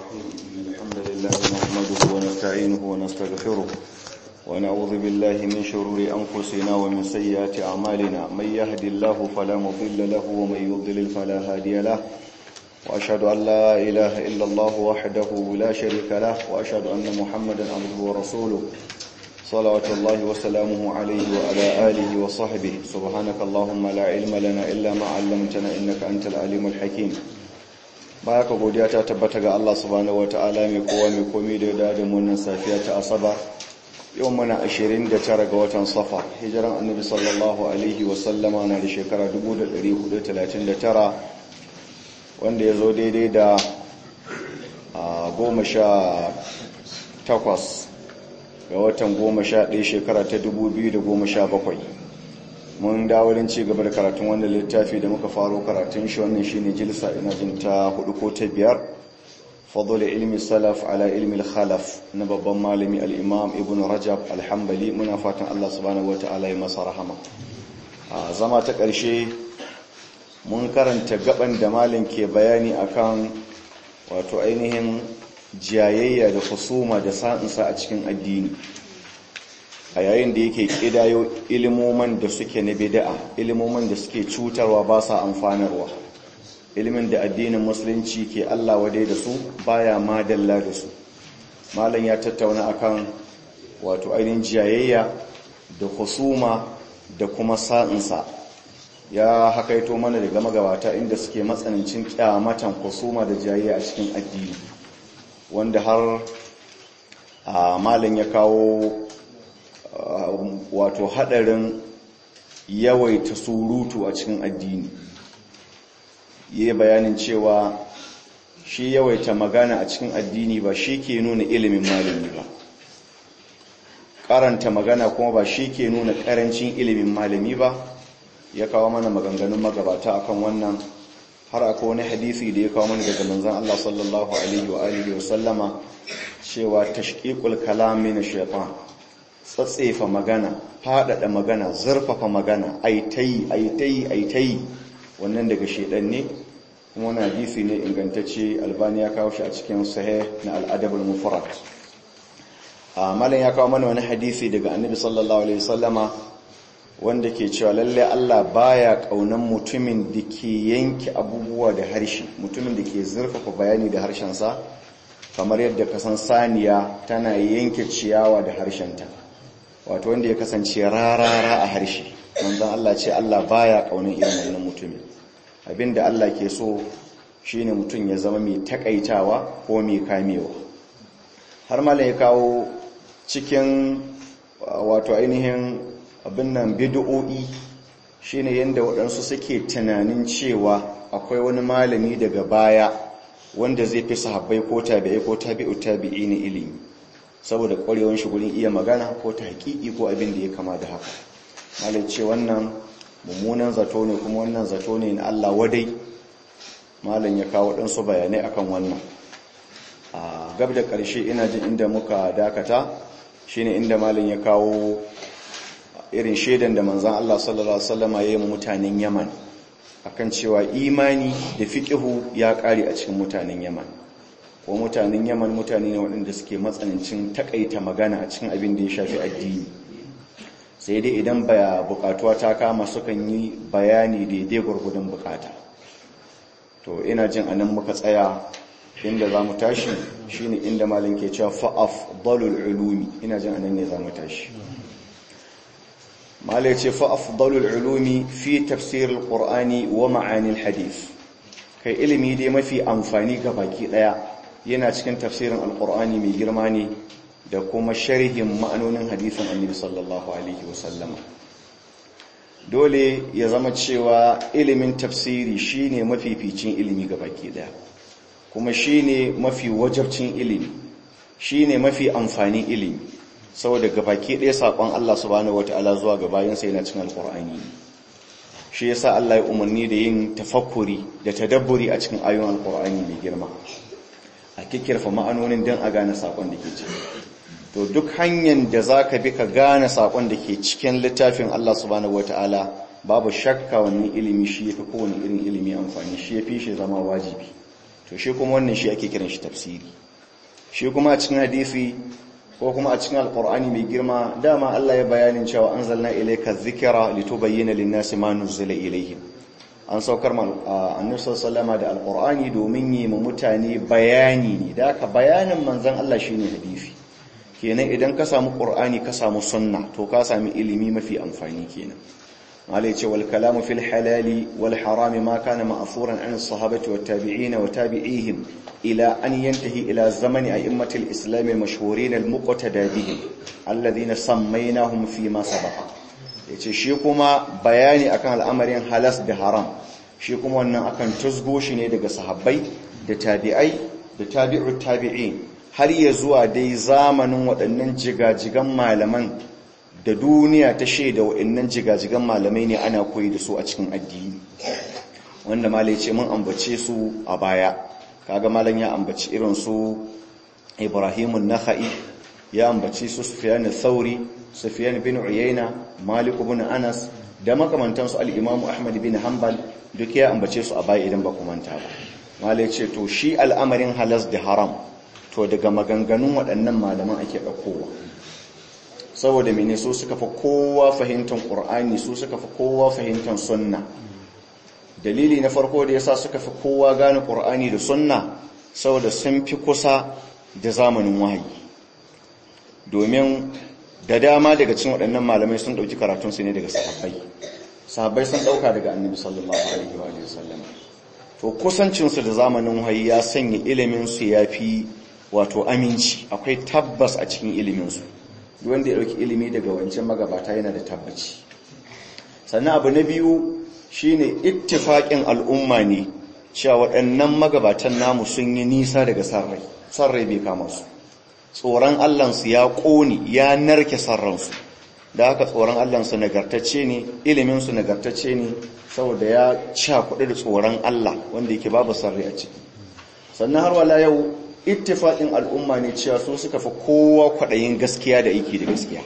الرحيم الحمد لله نحمده ونستعينه ونستغفره ونعوذ بالله من شرور أنفسنا ومن سيئات أعمالنا من يهد الله فلا مضل له ومن يضلل فلا هادي له وأشهد أن لا إله إلا الله وحده لا شريك له وأشهد أن محمدا عبده ورسوله صلوات الله وسلامه عليه وعلى آله وصحبه سبحانك اللهم لا علم لنا إلا ما علمتنا إنك أنت العليم الحكيم baya ka godiya ta tabbata ga Allah subhanahu wataala mai kowa mai komai da ya da wannan safiya ta asaba yau muna 29 ga watan safa hijiran annabi sallallahu alaihi wasallama na da shekara 1439 wanda ya zo daidai da goma sha takwas ga watan goma sha ɗaya shekara ta 2017 mun dawo ci gaba da karatun wannan littafi da muka faro karatun shi wannan shine jilsa ina jin ta hudu ko ta biyar fadl ilmi salaf ala ilmi khalaf na babban malami al-imam ibn rajab al-hanbali muna fatan Allah subhanahu wataala ya masa rahama a zama ta ƙarshe mun karanta gaban da malin ke bayani akan wato ainihin jayayya da husuma da sa'insa a cikin addini a yayin da yake kidayo ilimoman da suke na bid'a ilimoman da suke cutarwa ba sa amfanarwa ilimin da addinin musulunci ke Allah wadai da su baya madalla da su malam ya tattauna akan wato ainihin jayayya da husuma da kuma sa'insa ya hakaito mana daga magabata inda suke matsanancin kyamatan husuma da jayayya a cikin addini wanda har a malam ya kawo wato hadarin yawaita surutu a cikin addini yi bayanin cewa shi yawaita magana a cikin addini ba shi ke nuna ilimin malami ba karanta magana kuma ba shi ke nuna karancin ilimin malami ba ya kawo mana maganganun magabata akan wannan har akwai wani hadisi da ya kawo mana daga manzon Allah sallallahu alaihi wa alihi wa sallama cewa tashqiqul kalam min shaytan tsatsefa magana faɗaɗa magana zurfafa magana aitai aitai aitai wannan daga shedan ne kuma wani hadisi ne ingantacce albani ya kawo shi a cikin sahih na al'adabul mufrad a malam ya kawo mana wani hadisi daga annabi sallallahu alaihi wasallama wanda ke cewa lalle Allah baya kaunan mutumin da ke yanke abubuwa da harshe mutumin da ke zurfafa bayani da harshensa kamar yadda kasan saniya tana yanke ciyawa da harshenta wato wanda ya kasance rarara a harshe manzon Allah ce Allah baya kaunin irin wannan mutumin abinda Allah ke so shine mutum ya zama mai takaitawa ko mai kamewa har malam ya kawo cikin wato ainihin abin nan bid'o'i shine yanda waɗansu suke tunanin cewa akwai wani malami daga baya wanda zai fi sahabbai ko tabi'ai ko tabi'u tabi'i ne ilimi saboda ƙwarewar shi gurin iya magana ko ta haƙiƙi ko abin da ya kama da haka malai ce wannan mummunan zato ne kuma wannan zato ne na Allah wadai malam ya kawo ɗansu bayanai akan wannan a gab da ƙarshe ina jin inda muka dakata shine inda malam ya kawo irin shaidan da manzan Allah sallallahu alaihi wasallam ya yi mutanen Yaman akan cewa imani da fiqhu ya ƙare a cikin mutanen Yaman ko mutanen yaman mutane ne waɗanda suke matsanancin takaita magana a cikin abin da ya shafi addini sai dai idan baya bukatuwa ta kama sukan yi bayani daidai gwargwadon bukata to ina jin anan muka tsaya inda za mu tashi shine inda malin ke cewa fa'af dalul ulumi ina jin anan ne za mu tashi malai ce fa'af dalul ulumi fi tafsirul qur'ani wa ma'anil hadith kai ilimi dai mafi amfani ga baki daya yana cikin tafsirin alkur'ani mai girma ne da kuma sharhin ma'anonin hadisin annabi sallallahu alaihi wasallama dole ya zama cewa ilimin tafsiri shine mafificin ilimi ga baki daya kuma shine mafi wajabcin ilimi shine mafi amfanin ilimi saboda ga baki daya sakon Allah subhanahu wataala zuwa ga bayansa yana cikin alkur'ani shi yasa Allah ya umarni da yin tafakkuri da tadabburi a cikin ayoyin alkur'ani mai girma a kikirfa ma'anonin don a gane sakon da ke ciki to duk hanyar da za ka bi ka gane sakon da ke cikin littafin Allah subhanahu wata'ala babu shakka wani ilimi shi ya fi kowane irin ilimi amfani shi ya fi shi zama wajibi to shi kuma wannan shi ake kiran shi tafsiri shi kuma a cikin hadisi ko kuma a cikin alkur'ani mai girma dama Allah ya bayanin cewa anzalna ilayka dhikra litubayyana lin-nasi ma nuzila ilayhim an saukar ma annabi sallallahu da alkur'ani domin yi ma mutane bayani ne da ka bayanin manzon Allah shine hadisi kenan idan ka samu qur'ani ka samu sunna to ka sami ilimi mafi amfani kenan malai ce wal kalamu fil halali wal harami ma kana ma'furan an sahabati wat tabi'ina wa tabi'ihim ila an yantahi ila zamani a'immatil islam al mashhurin al muqtada bihim alladhina sammaynahum fi ma sabaqa yace shi kuma bayani akan al'amarin halas da haram shi kuma wannan akan tusgo shi ne daga sahabbai da tabi'ai da tabi'ut tabi'in har ya zuwa dai zamanin waɗannan jigajigan malaman da duniya ta shaida waɗannan jigajigan malamai ne ana koyi da su a cikin addini wanda malai ce mun ambace su a baya kaga malam ya ambaci irin su Ibrahim an-Nakhai ya ambaci su Sufyan al-Thawri Sufyan bin Uyayna Malik ibn Anas da makamantan su al-Imam Ahmad bin Hanbal duk ya ambace su a baya idan ba ku manta ba malai ce to shi al'amarin halas da haram to daga maganganun waɗannan malaman ake ɗaukowa saboda mene su suka fi kowa fahimtar ƙur'ani su suka fi kowa fahimtar sunna dalili na farko da yasa suka fi kowa gane ƙur'ani da sunna saboda sun fi kusa da zamanin wahayi domin da dama daga cikin waɗannan malamai sun ɗauki karatunsu ne daga sahabbai sahabbai sun ɗauka daga annabi sallallahu alaihi wa sallam to kusancinsu da zamanin wahayi ya sanya iliminsu ya fi wato aminci akwai tabbas a cikin iliminsu wanda ya ɗauki ilimi daga wancan magabata yana da tabbaci sannan abu na biyu shine ittifaƙin al'umma ne cewa waɗannan magabatan namu sun yi nisa daga sarrai sarrai bai kama su tsoron allansu ya ƙone ya narke sarransu da haka tsoron allansu nagartacce ne iliminsu nagartacce ne saboda ya cakuɗe da tsoron allah wanda yake babu sarrai a ciki sannan har wala yau ittifaƙin al'umma ne cewa su suka fi kowa kwaɗayin gaskiya da aiki da gaskiya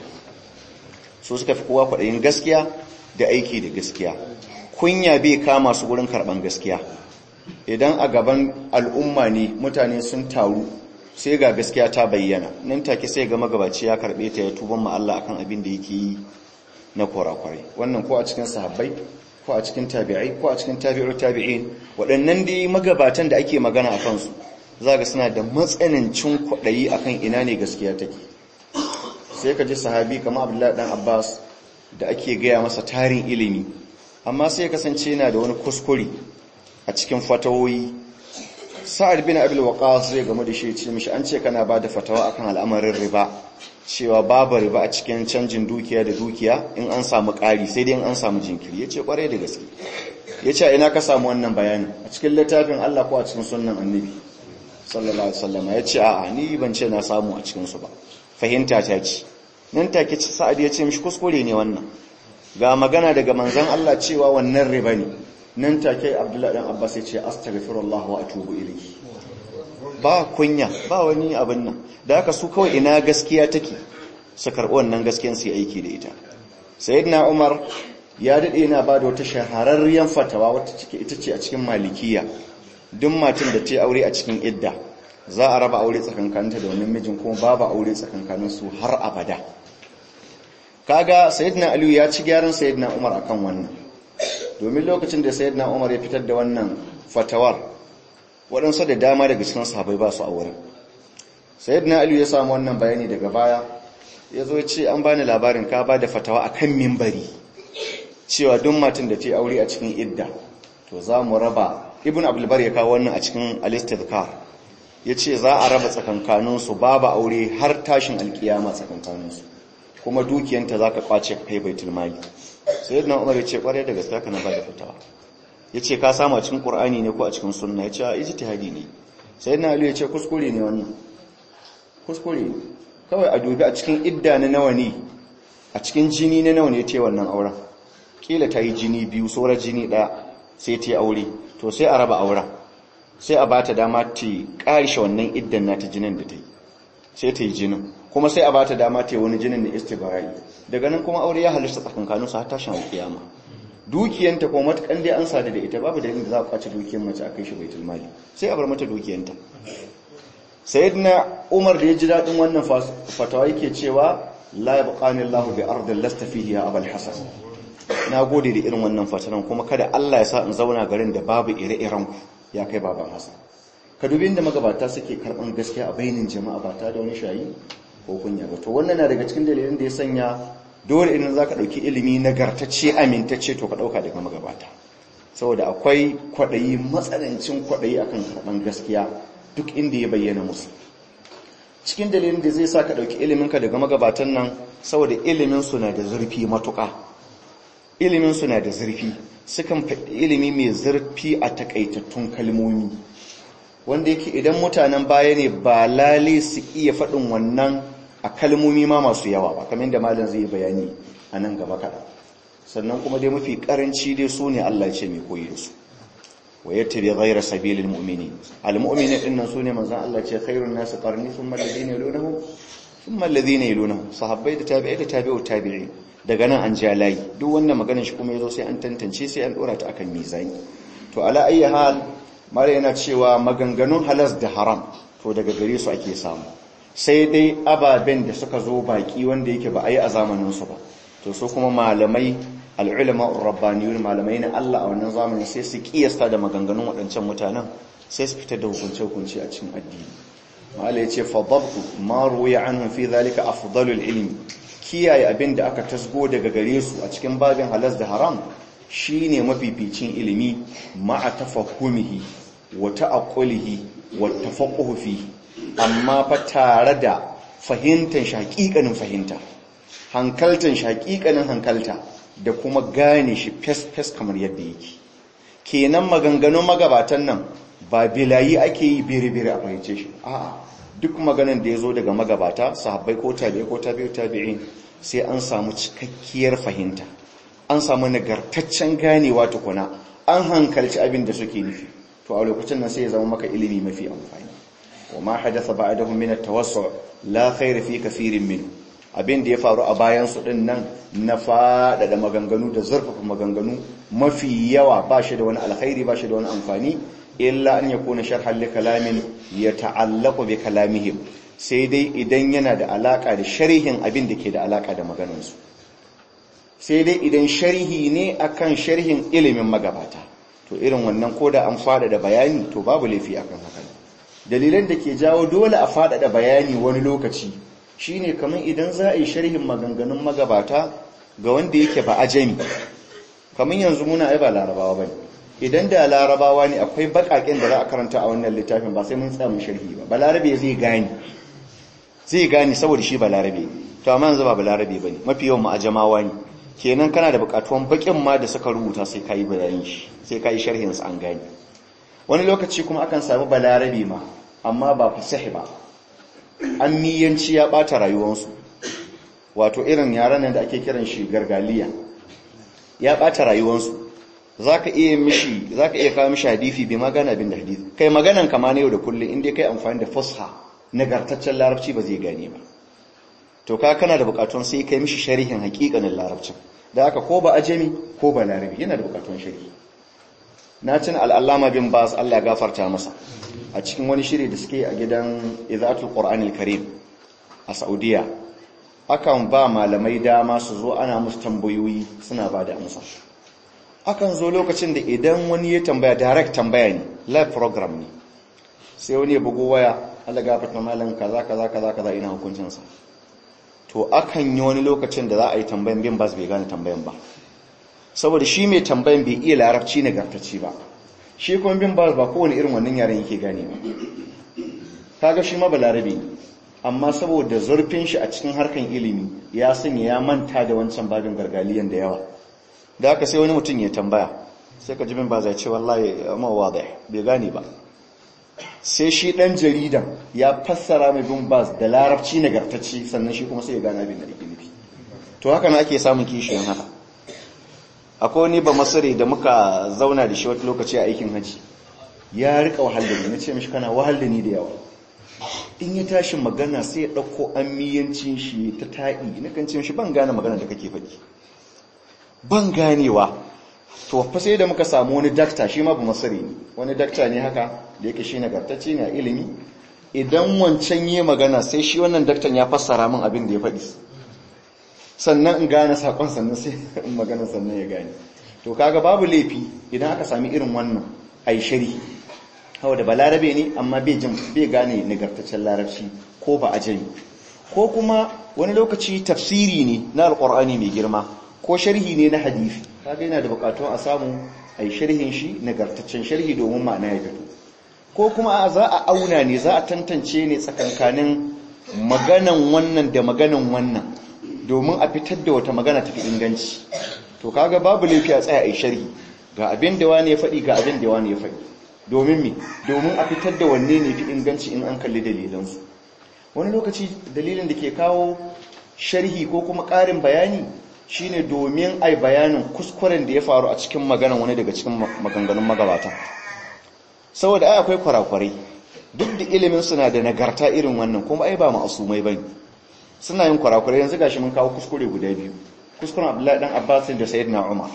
su suka fi kowa kwaɗayin gaskiya da aiki da gaskiya kunya bai kama su wurin karɓan gaskiya idan a gaban al'umma ne mutane sun taru sai ga gaskiya ta bayyana nan take sai ga magabaci ya karɓe ta ya tuban ma Allah akan abin da yake yi na korakwarai wannan ko a cikin sahabbai ko a cikin tabi'ai ko a cikin tabi'ur tabi'in waɗannan dai magabatan da ake magana a kansu za ga suna da matsanancin kwaɗayi akan ina ne gaskiya take sai ka ji sahabi kamar abdullahi dan abbas da ake gaya masa tarin ilimi amma sai kasance yana da wani kuskure a cikin fatawoyi sa'ad bin abil waqas zai game da shi ce mishi an ce kana ba da fatawa akan al'amarin riba cewa babu riba a cikin canjin dukiya da dukiya in an samu ƙari sai dai in an samu jinkiri yace kwarai da gaske yace ina ka samu wannan bayani a cikin littafin Allah ko a cikin sunnan annabi sallallahu alaihi wasallam yace a'a ni ban ce na samu a cikin su ba fahimta ta ce nan take sa'ad ya ce mishi kuskure ne wannan ga magana daga manzon Allah cewa wannan riba ne nan take Abdullahi dan Abbas ya ce astaghfirullah wa atubu ilayhi ba kunya ba wani abin nan da haka su kawai ina gaskiya take su karɓi wannan gaskiyar su aiki da ita sayyidina Umar ya dade yana ba da wata shahararriyar fatawa wata cike ita ce a cikin malikiya duk matan da ta aure a cikin idda za a raba aure tsakankaninta da wani mijin kuma babu aure tsakankanin su har abada kaga sayyidina aliyu ya ci gyaran sayyidina umar akan wannan domin lokacin da sayyidina umar ya fitar da wannan fatawar waɗansu da dama daga cikin sahabbai ba su aure sayyidina aliyu ya samu wannan bayani daga baya ya zo ce an bani labarin ka ba da fatawa akan mimbari cewa duk matan da ta aure a cikin idda to za mu raba ibn abdulbar ya kawo wannan a cikin al-istidkar yace za a raba tsakankaninsu babu aure har tashin alkiyama tsakankaninsu kuma dukiyanta za ka kwace kai baitul mali sai yadda umar ya ce kwarai da gaskiya kana ba da fitawa ya ce ka samu a cikin ƙur'ani ne ko a cikin sunna ya ce a ijtihadi ne sai yadda ali ya ce kuskure ne wannan kuskure ne kawai a dubi a cikin idda na nawa ne a cikin jini na nawa ne ta wannan auren kila ta yi jini biyu sauran jini ɗaya sai ta yi aure to sai a raba auren sai a ba ta dama ta ƙarishe wannan iddan na ta jinin da ta yi sai ta yi jinin kuma sai a ba ta dama ta yi wani jinin na istibarai daga nan kuma aure ya halitta tsakankanin su har tashin alkiyama dukiyanta ko matukan dai an sadu da ita babu da inda za a kwace dukiyar mace a kai shi baitul mali sai a bar mata dukiyanta sayyidina umar da ya ji daɗin wannan fatawa yake cewa la yabqani Allahu bi ardin lasta fihi ya abul hasan na gode da irin wannan fatanan kuma kada Allah ya sa in zauna garin da babu ire-iren ku ya kai baban hasan ka dubi inda magabata suke karban gaskiya a bainin jama'a ba ta da wani shayi ko kunya ba to wannan na daga cikin dalilin da ya sanya dole idan zaka dauki ilimi nagartacce amintacce to ka dauka daga magabata saboda akwai kwadayi matsanancin kwadayi akan karban gaskiya duk inda ya bayyana musu cikin dalilin da zai sa ka ɗauki iliminka daga magabatan nan saboda iliminsu na da zurfi matuƙa iliminsu na da zurfi sukan faɗi ilimi mai zurfi a takaitattun kalmomi wanda yake idan mutanen baya ne ba lale su iya faɗin wannan a kalmomi ma masu yawa ba kamar da malam zai bayani a nan gaba kaɗa sannan kuma dai mafi ƙaranci dai su ne allah ce mai koyi da su wa yattabi ghayra sabilil mu'minin almu'minin dinnan sune manzon Allah ce khairun nas qarni thumma alladhina yalunhum thumma alladhina yalunhum sahabbai da tabi'ai da tabi'u tabi'in daga nan an ja layi duk wannan maganar shi kuma yazo sai an tantance sai an dora ta akan mizani to ala ayyi hal mare yana cewa maganganun halas da haram to daga gare su ake samu sai dai ababen da suka zo baki wanda yake ba a yi a zamanin su ba to so kuma malamai al'ulama rabbaniyun malamai na Allah a wannan zamanin sai su kiyasta da maganganun waɗancan mutanen sai su fitar da hukunce-hukunce a cikin addini ma'ala ya ce fadabtu ma ruwaya anhum fi zalika afdalul ilmi kiyaye abin da aka tasgo daga gare su a cikin babin halas da haram shine mafificin ilimi ma'a tafahumihi wa ta'aqqulihi wa tafaqquhu fi amma fa tare da fahimtar shaƙiƙanin fahimta hankaltan shaƙiƙanin hankalta da kuma gane shi fes-fes kamar yadda yake kenan maganganun magabatan nan ba bilayi ake yi biri-biri a fahimce shi a'a duk maganan da ya zo daga magabata sahabbai ko tabi'i ko tabi'u tabi'in sai an samu cikakkiyar fahimta an samu nagartaccen ganewa tukuna an hankalci abin da suke nufi to a lokacin nan sai ya zama maka ilimi mafi amfani wa ma hadatha ba'dahum min at-tawassu la khayra fi kathirin minhu abin da ya faru a bayan su din nan na faɗaɗa maganganu da zurfafa maganganu mafi yawa ba shi da wani alkhairi ba shi da wani amfani illa an ya kuna sharhan li kalamin ya ta'allaqu bi kalamihim sai dai idan yana da alaka da sharhin abin da ke da alaka da maganansu sai dai idan sharhi ne akan sharhin ilimin magabata to irin wannan koda an faɗaɗa bayani to babu laifi akan haka dalilan da ke jawo dole a faɗaɗa bayani wani lokaci shine kamar idan za a yi sharhin maganganun magabata ga wanda yake ba ajami kamar yanzu muna ai ba larabawa bane idan da larabawa ne akwai bakaken da za a karanta a wannan littafin ba sai mun tsaya mun sharhi ba balarabe zai gani zai gani saboda shi balarabe to amma yanzu ba balarabe bane mafi yawan mu ajamawa ne kenan kana da bukatuwan bakin ma da suka rubuta sai kai bayanin shi sai kai sharhin sa an gani wani lokaci kuma akan samu balarabe ma amma ba fasahi ba ammiyanci ya bata rayuwarsu wato irin yaran da ake kiran shi gargaliya ya bata rayuwarsu zaka iya mishi zaka iya kawo mishi hadisi bi magana abin da hadisi kai maganan kama ne yau da kullum inda kai amfani da fusha nagartaccen larabci ba zai gane ba to ka kana da bukatun sai kai mishi sharhin hakikanin larabcin da haka ko ba ajami ko ba larabi yana da bukatun sharhi na cin al'allama bin bas Allah gafarta masa a cikin wani shiri da suke a gidan izatul qur'anil karim a saudiya akan ba malamai dama su zo ana musu tambayoyi suna ba da amsa akan zo lokacin da idan wani ya tambaya direct tambaya ne live program ne sai wani ya bugo waya Allah gafarta malam kaza kaza kaza kaza ina hukuncin sa to akan yi wani lokacin da za a yi tambayan bin bas bai gane tambayan ba saboda shi mai tambayan bai iya larabci nagartacci ba shi kuma bin bas ba kowane irin wannan yaren yake gane ba kaga shi ma balarabe ne amma saboda zurfin shi a cikin harkan ilimi ya sanya ya manta da wancan babin gargaliyan da yawa da haka sai wani mutum ya tambaya sai ka ji bin bas ya ce wallahi ma wadai bai gane ba sai shi dan jaridan ya fassara mai bin bas da larabci nagartacci sannan shi kuma sai ya gane abin da yake nufi to haka na ake samun kishiyan haka akwai wani ba masare da muka zauna da shi wata lokaci a aikin haji ya rika wahal da ni na ce mishi kana wahal da ni da yawa in ya tashi magana sai ya ɗauko amiyancin shi ta ta'i na kan ce mishi ban gane magana da kake faɗi ban ganewa to fa sai da muka samu wani dakta shi ma bu masari ne wani dakta ne haka da yake shi nagartacce ne a ilimi idan wancan yi magana sai shi wannan daktan ya fassara min abin da ya faɗi sannan in gane sakon sannan sai in magana sannan ya gane to kaga babu laifi idan aka sami irin wannan ai shari hawa da balarabe ne amma bai jin bai gane nagartaccen larabci ko ba ajami ko kuma wani lokaci tafsiri ne na alqur'ani mai girma ko sharhi ne na hadisi kaga yana da bukatun a samu ai sharhin shi nagartaccen sharhi domin ma'ana ya fito ko kuma za a auna ne za a tantance ne tsakankanin maganan wannan da maganan wannan domin a fitar da wata magana tafi inganci to kaga babu laifi a tsaya a sharhi ga abin da wani ya faɗi ga abin da wani ya faɗi domin me domin a fitar da wanne ne fi inganci in an kalli dalilansu wani lokaci dalilin da ke kawo sharhi ko kuma ƙarin bayani shine domin ai bayanin kuskuren da ya faru a cikin maganan wani daga cikin maganganun magabata saboda ai akwai kwarakwarai duk da ilimin suna da nagarta irin wannan kuma ai ba ma'asumai bane suna yin kwarakwarai yanzu gashi mun kawo kuskure guda biyu kuskuren Abdullahi dan Abbas da Sayyidina Umar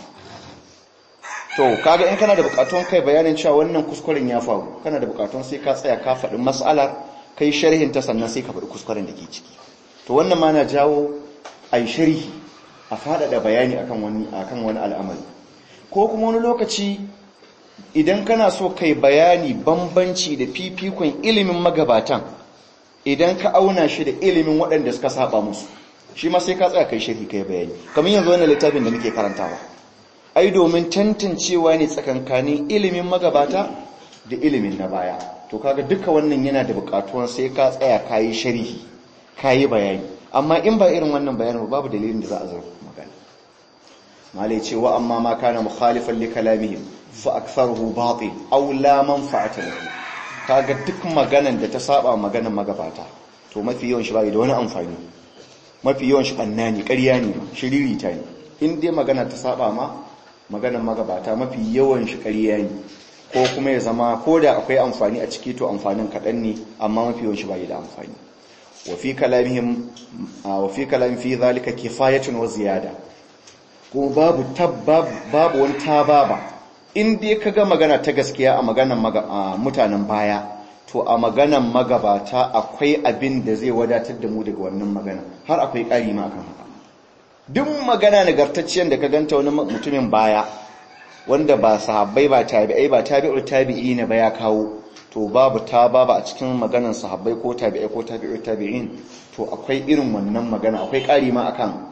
to kaga in kana da bukatun kai bayanin cewa wannan kuskuren ya faru kana da bukatun sai ka tsaya ka faɗi mas'alar kai sharhin ta sannan sai ka faɗi kuskuren da ke ciki to wannan ma na jawo ai sharhi a faɗaɗa bayani akan wani akan wani al'amari ko kuma wani lokaci idan kana so kai bayani bambanci da fifikon ilimin magabatan idan ka auna shi da ilimin waɗanda suka saba musu shi ma sai ka tsaya kai shirki kai bayani kamar yanzu wannan littafin da nake karantawa ai domin tantancewa ne tsakankanin ilimin magabata da ilimin na baya to kaga duka wannan yana da buƙatuwan sai ka tsaya kayi sharhi kayi bayani amma in ba irin wannan bayanin babu dalilin da za a zarfa magana malai cewa amma ma kana mukhalifan li kalamihim fa aktharuhu batil aw la manfa'ata lahu kaga duk maganan da ta saba maganan magabata to mafi yawan shi bai da wani amfani mafi yawan shi banna ne ƙarya ne shiriri ta ne in dai magana ta saba ma maganan magabata mafi yawan shi ƙarya ne ko kuma ya zama ko da akwai amfani a ciki to amfanin kaɗan ne amma mafi yawan shi bai da amfani wa fi kalamihim wa fi kalam fi zalika kifayatun wa ziyada ko babu tabbab babu wani tababa in dai ka ga magana ta gaskiya a maganan mutanen baya to a maganan magabata akwai abin da zai wadatar da mu daga wannan magana har akwai ƙari ma akan haka duk magana nagartacciyar da ka ganta wani mutumin baya wanda ba sahabbai ba tabi'ai ba tabi'ul tabi'i ne ba ya kawo to babu ta babu a cikin maganan sahabbai ko tabi'ai ko tabi'ul tabi'in to akwai irin wannan magana akwai ƙari ma akan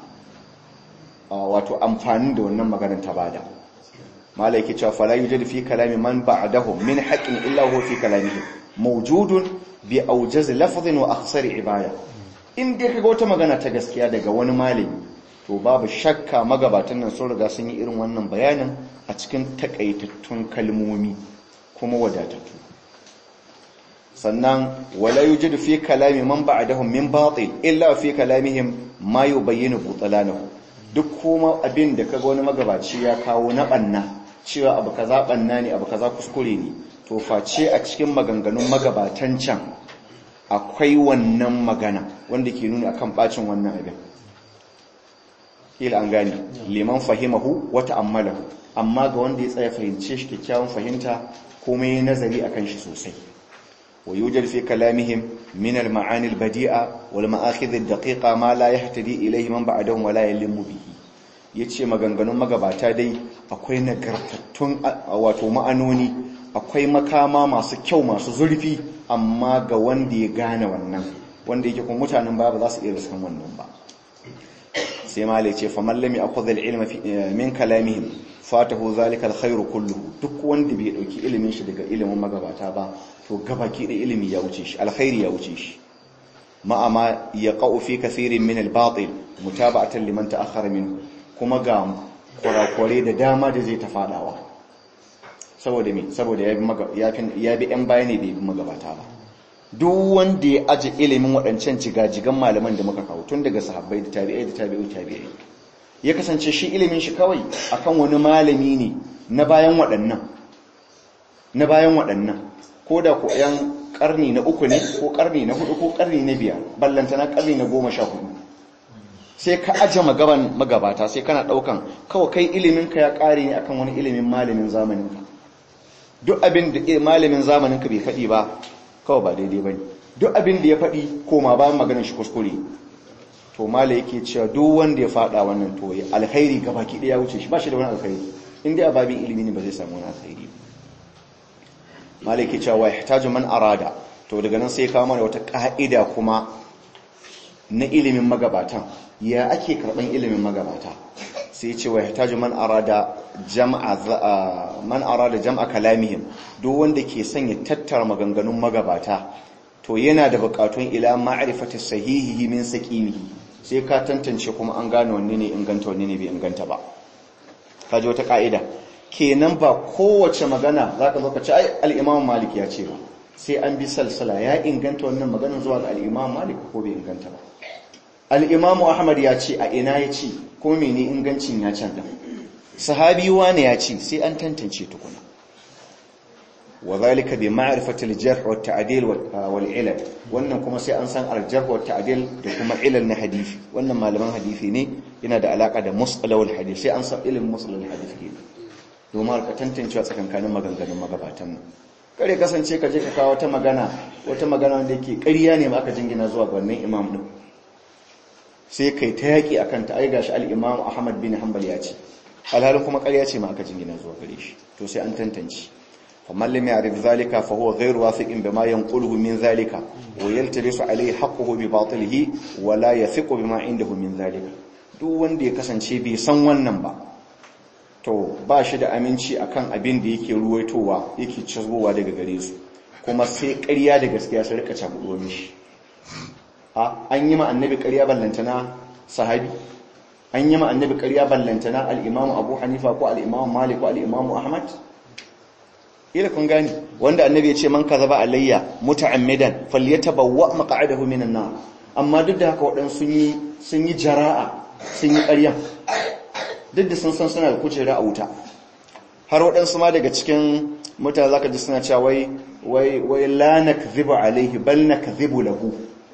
wato amfanin da wannan maganar ta bada malai ke cewa fala yujadu fi kalami man ba'dahu min haqqin illa huwa fi kalamihi mawjudun bi awjaz lafdhin wa akhsar ibada in dai kaga wata magana ta gaskiya daga wani malami to babu shakka magabatan nan sun riga sun yi irin wannan bayanin a cikin takaitattun kalmomi kuma wadatattu sannan wala yujadu fi kalami man ba'dahum min batil illa fi kalamihim ma yubayyinu butlanahu duk kuma abin da kaga wani magabaci ya kawo na banna cewa abu kaza banna ne abu kaza kuskure ne to face a cikin maganganun magabatan can akwai wannan magana wanda ke nuni akan bacin wannan abin kila an gane liman fahimahu wa ta'ammalahu amma ga wanda ya tsaya fahimce shi kyakkyawan fahimta kuma yi nazari akan shi sosai wa yujad fi kalamihim min al-ma'ani al-badi'a wal ma'akhidh ad-daqiqa ma la yahtadi ilayhi man ba'dahum wa la yalimu bihi yace maganganun magabata dai akwai nagartattun wato ma'anoni akwai makama masu kyau masu zurfi amma ga wanda ya gane wannan wanda yake kuma mutanen ba ba za su iya riskan wannan ba sai malai ce fa mallami akhadha al-ilma min kalamihim fatahu zalika al-khairu kulluhu duk wanda bai dauki ilimin shi daga ilimin magabata ba to gabaki da ilimi ya wuce shi alkhairi ya wuce shi ma'ama yaqau fi kathirin min al-batil mutaba'atan liman ta'akhkhara minhu kuma ga kurakure da dama da zai ta fadawa saboda me saboda ya bi yan baya ne bai bi magabata ba duk wanda ya aji ilimin waɗancan jigajigan malaman da muka kawo tun daga sahabbai da tabi'ai da tabi'u tabi'ai ya kasance shi ilimin shi kawai akan wani malami ne na bayan waɗannan na bayan waɗannan ko da ku yan karni na uku ne ko karni na hudu ko karni na biyar ballantana karni na goma sha hudu sai ka aje magaban magabata sai kana daukan kawai kai ilimin ka ya kare ne akan wani ilimin malamin zamanin ka duk abin da malamin zamanin ka bai faɗi ba kawai ba daidai bane duk abin da ya faɗi koma ba maganar shi kuskure to mala yake cewa duk wanda ya faɗa wannan to ya alkhairi gabaki ɗaya wuce shi ba shi da wani alkhairi in dai ababin ilimi ne ba zai samu wani alkhairi mala yake cewa yahtaju man arada to daga nan sai ya kawo mana wata ka'ida kuma na ilimin magabatan ya ake karban ilimin magabata sai ce wa yahtaju man arada jam'a man arada jam'a kalamihim duk wanda ke son ya tattara maganganun magabata to yana da bukatun ila ma'rifati sahihihi min saqimihi sai ka tantance kuma an gane wanne ne inganta wanne ne bai inganta ba kaji wata ka'ida kenan ba kowace magana zaka zo ka ce ai al-Imam Malik ya ce ba sai an bi salsala ya inganta wannan maganar zuwa ga al-Imam Malik ko bai inganta ba al-Imam Ahmad ya ce a ina ya ce ko mene ingancin ya canza sahabi wane ya ce sai an tantance tukuna وذلك بمعرفة الجرح والتعديل والعلل wannan kuma sai an san aljarh wa ta'dil da kuma ilal na hadisi wannan malaman hadisi ne yana da alaka da mustalahul hadisi sai an san ilmin mustalahul hadisi ne domin ka tantancewa tsakankanin maganganun magabatan nan kare kasance ka je ka kawo wata magana wata magana wanda yake ƙarya ne ma aka jingina zuwa ga wannan imam din sai kai ta yaki akan ta ai gashi al-imam Ahmad bin Hanbal ya ce alhalin kuma ƙarya ce ma aka jingina zuwa gare shi to sai an tantance فمن لم يعرف ذلك فهو غير واثق بما ينقله من ذلك ويلتبس عليه حقه بباطله ولا يثق بما عنده من ذلك duk wanda ya kasance bai san wannan ba to ba shi da aminci akan abin da yake ruwaitowa yake cizgowa daga gare su kuma sai ƙarya da gaskiya su rika cakudo mishi a an yi ma annabi ƙarya ballantana sahabi an yi ma annabi ƙarya ballantana al-imamu abu hanifa ko al-imamu malik ko al-imamu ahmad ila kun gani wanda annabi ya ce man kazaba alayya muta'ammidan falyatabawwa maq'adahu minan nar amma duk da haka wadan sun yi sun yi jara'a sun yi ƙarya duk da sun san suna da kujera a wuta har waɗansu ma daga cikin mutane zaka ji suna cewa wai wai wai la nakzibu alayhi bal nakzibu lahu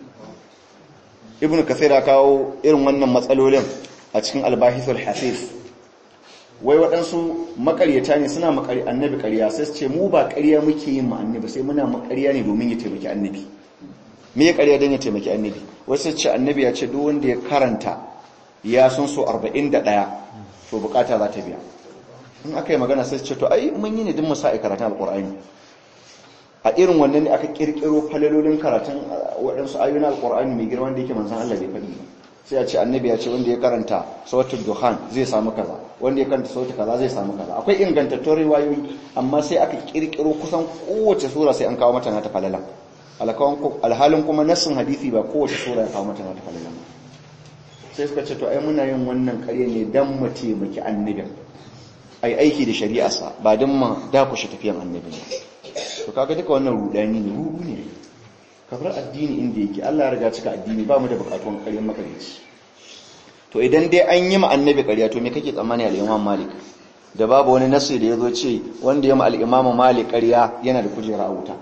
ibnu kathir ya kawo irin wannan matsalolin a cikin al-bahithul hasif wai waɗansu makaryata ne suna makari annabi ƙarya sai su ce mu ba ƙarya muke yin ma annabi sai muna makarya ne domin ya taimaki annabi me ya ƙarya don ya taimaki annabi wasu ce annabi ya ce duk wanda ya karanta ya sun so 41 to bukata za ta biya in aka yi magana sai su ce to ai mun yi ne duk musa karatun alƙur'ani a irin wannan ne aka ƙirƙiro falalolin karatun waɗansu ayoyin alƙur'ani mai girman da yake manzan Allah bai faɗi ba sai a ce annabi ya ce wanda ya karanta sautul duhan zai samu kaza wanda ya karanta sautul kaza zai samu kaza akwai ingantattun riwayoyi amma sai aka kirkiro kusan kowace sura sai an kawo mata nata falala alhalin kuma nassin hadisi ba kowace sura ya kawo mata nata falala sai suka ce to ai muna yin wannan ƙarya ne dan mu taimaki annabin ai aiki da shari'arsa ba dan ma dakushe tafiyan annabin to kaga duka wannan rudani ne rudu ne kafar addini inda yake Allah ya riga cika addini ba mu da bukatun ƙaryar makarici to idan dai an yi ma annabi ƙarya to me kake tsammani al-Imam Malik da babu wani nasi da yazo ce wanda ya ma al-Imam Malik ƙarya yana da kujera a wuta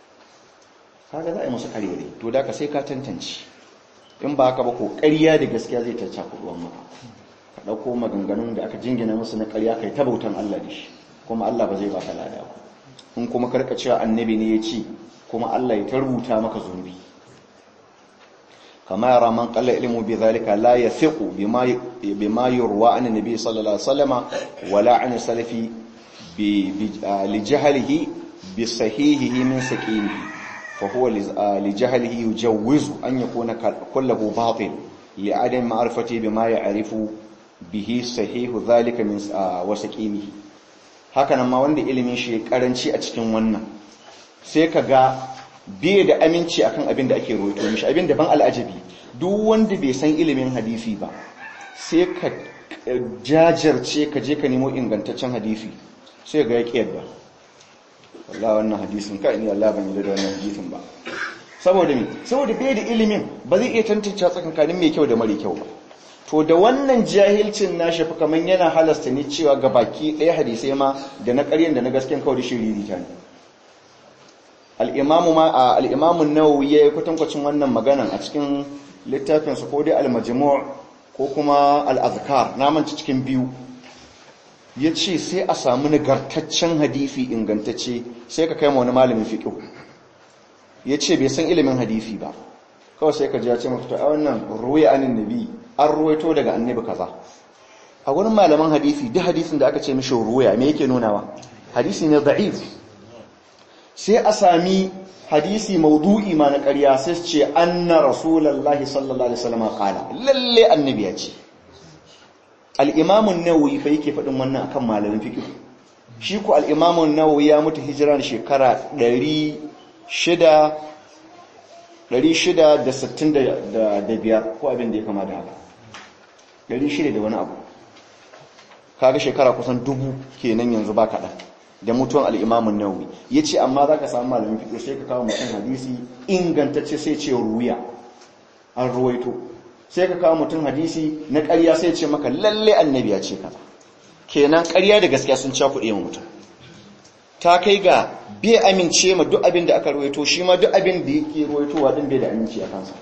kaga za a yi musu ƙaryare to da ka sai ka tantance in ba haka ba ko ƙarya da gaskiya zai tacca kuduwan maka ka dauko maganganun da aka jingina musu na ƙarya kai ta bautan Allah da shi kuma Allah ba zai baka lada ba in kuma karka cewa annabi ne ya ce kuma Allah ya tarbuta maka zunubi kama yara man qalla ilmu bi zalika la yathiqu bima bima yurwa an nabi sallallahu alaihi wasallama wala an salafi bi li jahlihi bi sahihihi min saqimihi fa huwa li jahlihi yujawwizu an yakuna kulluhu batil li adam ma'rifati bima ya'rifu bihi sahihu zalika min wa saqimihi haka nan ma wanda ilimin shi karanci a cikin wannan sai ka ga biye da aminci akan abin da ake roito mishi abin da ban al'ajabi duk wanda bai san ilimin hadisi ba sai ka jajarce ka je ka nemo ingantaccen hadisi sai ga ya yadda wallahi wannan hadisin ka ni Allah ban yi da wannan hadisin ba saboda me saboda bai da ilimin ba zai iya tantance tsakankanin mai kyau da mara kyau ba to da wannan jahilcin nashi fa kaman yana halasta ne cewa ga baki ɗaya hadisai ma da na ƙaryan da na gasken kawai shiriri ta ne al'imamu ma al'imamu nawawi ya yi kwatankwacin wannan maganan a cikin littafinsa ko dai al-majmu' ko kuma al'azkar na manci cikin biyu ya ce sai a samu nagartaccen hadisi ingantacce sai ka kai ma wani malamin fiƙo ya ce bai san ilimin hadisi ba kawai sai ka ji ya ce mafita a wannan ruwaya anin nabi an ruwaito daga annabi kaza a wurin malaman hadisi duk hadisin da aka ce mishi ruwaya me yake nunawa hadisi ne da'if sai a sami hadisi maudu'i ma na ƙarya sai su ce anna rasulullahi sallallahu alaihi wasallam qala lalle annabi ya ce al-imam an-nawawi fa yake faɗin wannan akan malamin fiqh shi ko al-imam an-nawawi ya mutu hijira da shekara 600 665 ko abin da ya kama da haka 600 da wani abu kaga shekara kusan dubu kenan yanzu ba kaɗan da mutuwan al'imamun nawawi ya ce amma za ka samu malamin fiƙo sai ka kawo mutum hadisi ingantacce sai ce ruwiya an ruwaito sai ka kawo mutum hadisi na ƙarya sai ce maka lalle annabi ya ce kaza kenan ƙarya da gaskiya sun cakuɗe ma mutum ta kai ga bai amince ma duk abin da aka ruwaito shi ma duk abin da yake ruwaitowa din bai da aminci a kansa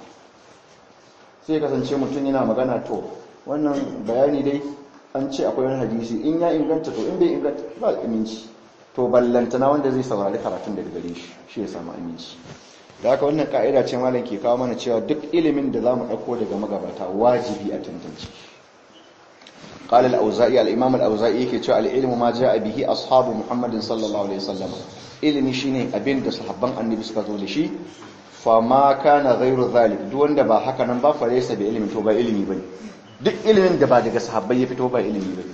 sai kasance mutum yana magana to wannan bayani dai an ce akwai wani hadisi in ya inganta to in bai inganta ba aminci to ballantana wanda zai saurari karatun daga gare shi shi ya samu aminci da haka wannan ka'ida ce malam ke kawo mana cewa duk ilimin da zamu dauko daga magabata wajibi a tantance قال الأوزائي الإمام الأوزائي كي cewa العلم ما جاء به أصحاب محمد صلى الله عليه وسلم ilimi shine abin da sahabban annabi suka zo da shi fa ma kana ghairu zalik duk wanda ba haka nan ba fa laysa bi ilmi to ba ilimi bane duk ilimin da ba daga sahabbai ya fito ba ilimi bane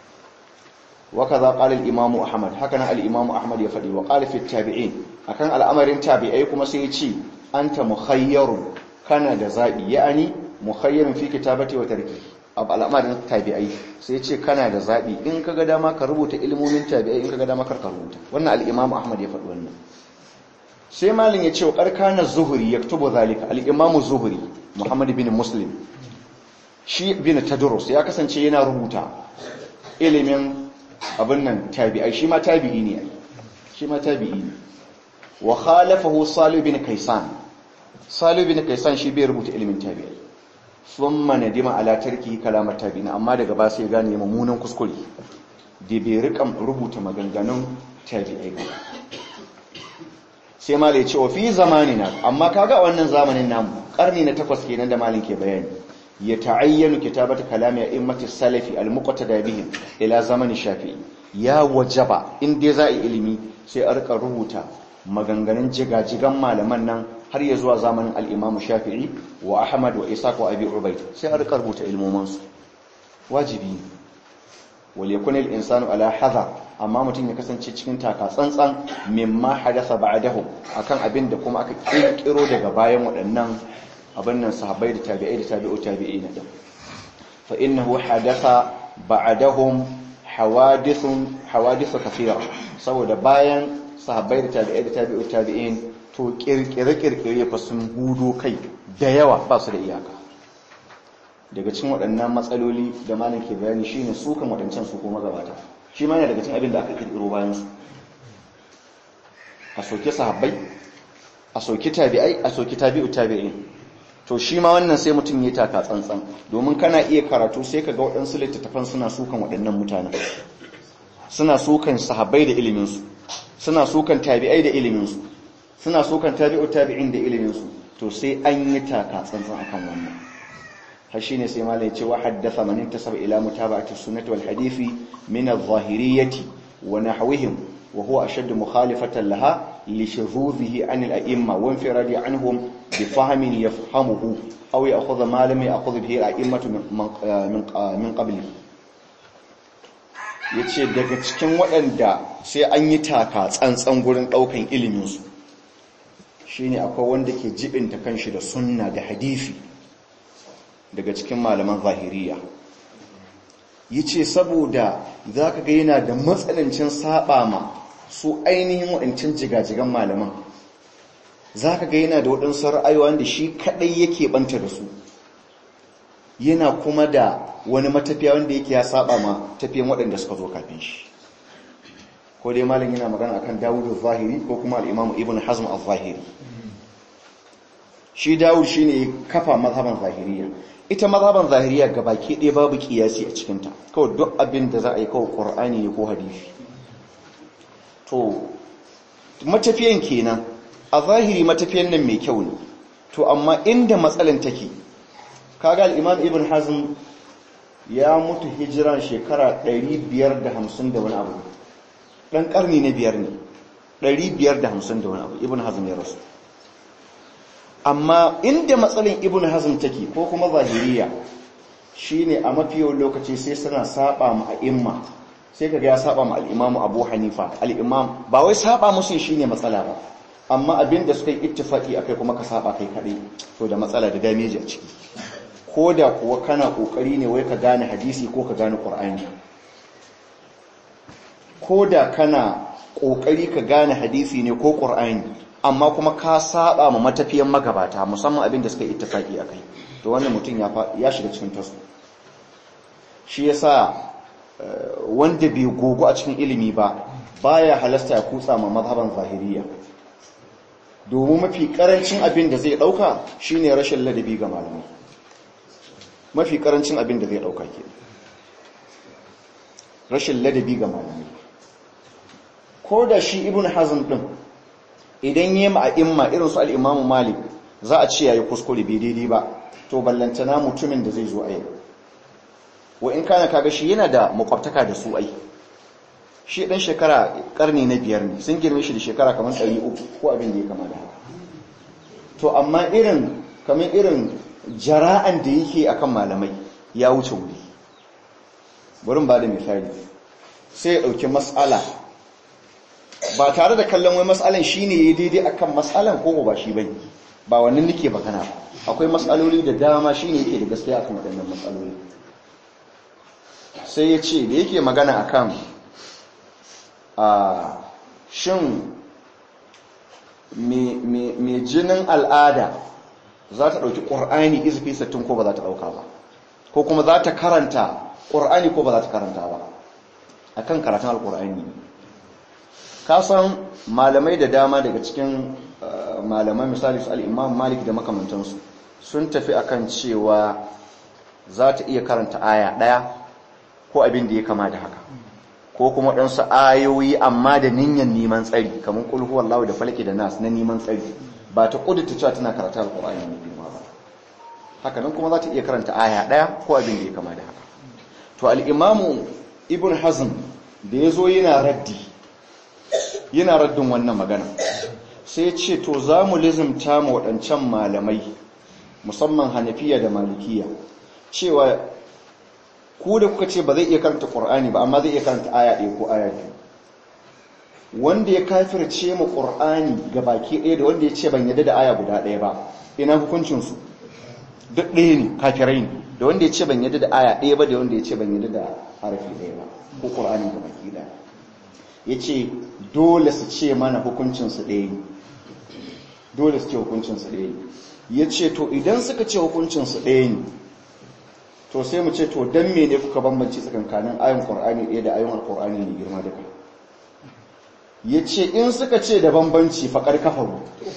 wa kaza qala al-imam ahmad haka nan al-imam ahmad ya fadi wa qala fi tabi'in akan al'amarin tabi'ai kuma sai ya ce anta mukhayyarun kana da zabi ya'ani mukhayyarun fi kitabati wa tarki abu al'amarin tabi'ai sai ce kana da zabi in kaga dama ka rubuta ilmomin tabi'ai in kaga dama kar ka rubuta wannan al-imam ahmad ya fadi wannan sai malin ya ce wa karkana zuhuri yaktubu zalika al-imam zuhuri muhammad bin muslim shi bin tadrus ya kasance yana rubuta ilimin abin nan tabi'ai shi ma tabi'i ne shi ma tabi'i ne wa khalafahu salih bin kaisan salih bin kaisan shi bai rubuta ilimin tabi'ai thumma nadima ala tarki kalamar tabi'in amma daga ba sai gane mummunan kuskure da bai rika rubuta maganganun tabi'ai ba sai ma ya ce wa fi zamanina amma kaga wannan zamanin namu karni na takwas kenan da malin ke bayani ya ta'ayyanu kitabata kalami a'immati salafi al-muqtada bihim ila zamani shafi'i ya wajaba in dai za a yi ilimi sai a rika rubuta maganganun jigajigan malaman nan har ya zuwa zamanin al-imam shafi'i wa ahmad wa isaq wa abi ubayd sai a rika rubuta ilmoman su wajibi wal yakun al-insanu ala hadha amma mutum ya kasance cikin taka tsantsan mimma hadatha ba'dahu akan abin da kuma aka kirkiro daga bayan waɗannan abin nan sahabbai da tabi'ai da tabi'u tabi'ina din fa innahu hadatha ba'dahum hawadithun hawadith kathira saboda bayan sahabbai da tabi'ai da tabi'u tabi'in to kirkire kirkire fa sun hudo kai da yawa ba su da iyaka daga cikin waɗannan matsaloli da malam ke bayani shine su kan waɗancan su kuma gabata shi ma yana daga cikin abin da aka kirkiro bayan su a soke sahabbai a soke tabi'ai a soke tabi'u tabi'in to shi ma wannan sai mutum ya taka tsantsan domin kana iya karatu sai ka ga waɗansu littattafan suna sukan waɗannan mutanen suna sukan sahabbai da iliminsu suna sukan tabi'ai da iliminsu suna sukan tabi'u tabi'in da iliminsu to sai an yi taka tsantsan akan wannan har shine sai malai ya ce wa haddatha man intasaba ila mutaba'ati sunnati wal hadisi min adh-dhahiriyyati wa nahwihim wa huwa ashaddu mukhalifatan laha li shuzuzihi an al-a'imma wa infiradi anhum bi fahmin yafhamuhu aw ya'khudha ma lam ya'khudh bihi al-a'immatu min min qabli yace daga cikin waɗanda sai an yi taka tsantsan gurin ɗaukan ilimin su shine akwai wanda ke jibinta kanshi da sunna da hadisi daga cikin malaman zahiriya ya ce saboda za ka ga yana da matsanancin saba ma su ainihin waɗancan jigajigan malaman za ka ga yana da waɗansu ra'ayoyi da shi kaɗai yake ɓanta da su yana kuma da wani matafiya wanda yake ya saba ma tafiyan waɗanda suka zo kafin shi ko dai malam yana magana akan dawudu zahiri ko kuma al'imamu ibn hazm al-zahiri shi dawud shine kafa mazhaban zahiriya ita mazhaban zahiriya gabaki ɗaya babu kiyasi a cikinta kawai duk abin da za a yi kawai qur'ani ne ko hadisi to matafiyan kenan a zahiri matafiyan nan mai kyau ne to amma inda matsalan take kaga al-imam ibn hazm ya mutu hijiran shekara 550 da wani abu dan karni na biyar ne 550 da wani abu ibn hazm ya rasu amma inda matsalin ibn hazm take ko kuma zahiriya shine a mafi yawan lokaci sai suna saba ma a'imma sai kaga ya saba ma al-imamu abu hanifa al-imam ba wai saba musu shine matsala ba amma abinda suka yi ittifaki akai kuma ka saba kai kadai to da matsala da damage a ciki ko da kuwa kana kokari ne wai ka gane hadisi ko ka gane qur'ani ko da kana kokari ka gane hadisi ne ko qur'ani amma kuma ka saba ma matafiyan magabata musamman abin da suka yi ittifaki akai to wannan mutum ya ya shiga cikin tasu shi yasa wanda bai gogo a cikin ilimi ba baya halasta ya kutsa ma mazhaban zahiriya domin mafi karancin abin da zai dauka shine rashin ladabi ga malamai mafi karancin abin da zai dauka ke rashin ladabi ga malamai ko da shi ibn hazm din idan yi ma'imma irin su al'imamu malik za a ce ya yi kuskure bai daidai ba to ballantana mutumin da zai zo a yau wa in kana kaga shi yana da makwabtaka da su ai shi ɗan shekara ƙarni na biyar ne sun girme shi da shekara kamar ɗari uku ko abin da ya kama da haka to amma irin kamar irin jara'an da yake akan malamai ya wuce wuri burin ba da misali sai ya ɗauki matsala ba tare da kallon wai matsalan shi ne ya daidai akan matsalan ko ba shi bane ba wannan nake magana akwai matsaloli da dama shi ne yake da gaskiya akan waɗannan matsaloli sai ya ce da yake magana akan a shin mai jinin al'ada za ta ɗauki ƙur'ani izufi sattin ko ba za ta ɗauka ba ko kuma za ta karanta ƙur'ani ko ba za ta karanta ba akan karatun alƙur'ani ne kasan malamai da dama daga cikin malamai misali su al'imam malik da makamantansu sun tafi akan cewa za ta iya karanta aya ɗaya ko abin da ya kama da haka ko kuma ɗansu ayoyi amma da niyyar neman tsari kamar ƙulhu wallahu da falke da nas na neman tsari ba ta ƙudurta cewa tana karanta alƙur'ani mai girma ba haka nan kuma za ta iya karanta aya ɗaya ko abin da ya kama da haka to al'imamu ibn hazm da ya zo yana raddi yana raddin wannan magana sai ce to za mu lizimta ma waɗancan malamai musamman hanafiya da malikiya cewa ku da kuka ce ba zai iya karanta ƙur'ani ba amma zai iya karanta aya ɗaya ko aya biyu wanda ya kafirce ma ƙur'ani ga baki ɗaya da wanda ya ce ban yadda da aya guda ɗaya ba ina hukuncinsu duk ɗaya ne kafirai ne da wanda ya ce ban yadda da aya ɗaya ba da wanda ya ce ban yadda da harafi ɗaya ba ko ƙur'ani ga baki ɗaya ya ce dole su ce mana hukuncinsu ɗaya ne dole su ce hukuncinsu ɗaya ne ya ce to idan suka ce hukuncinsu ɗaya ne to sai mu ce to don mene kuka bambanci tsakankanin ayon ƙur'ani ɗaya da ayon alƙur'ani ne girma da kai ya ce in suka ce da bambanci faƙar kafaru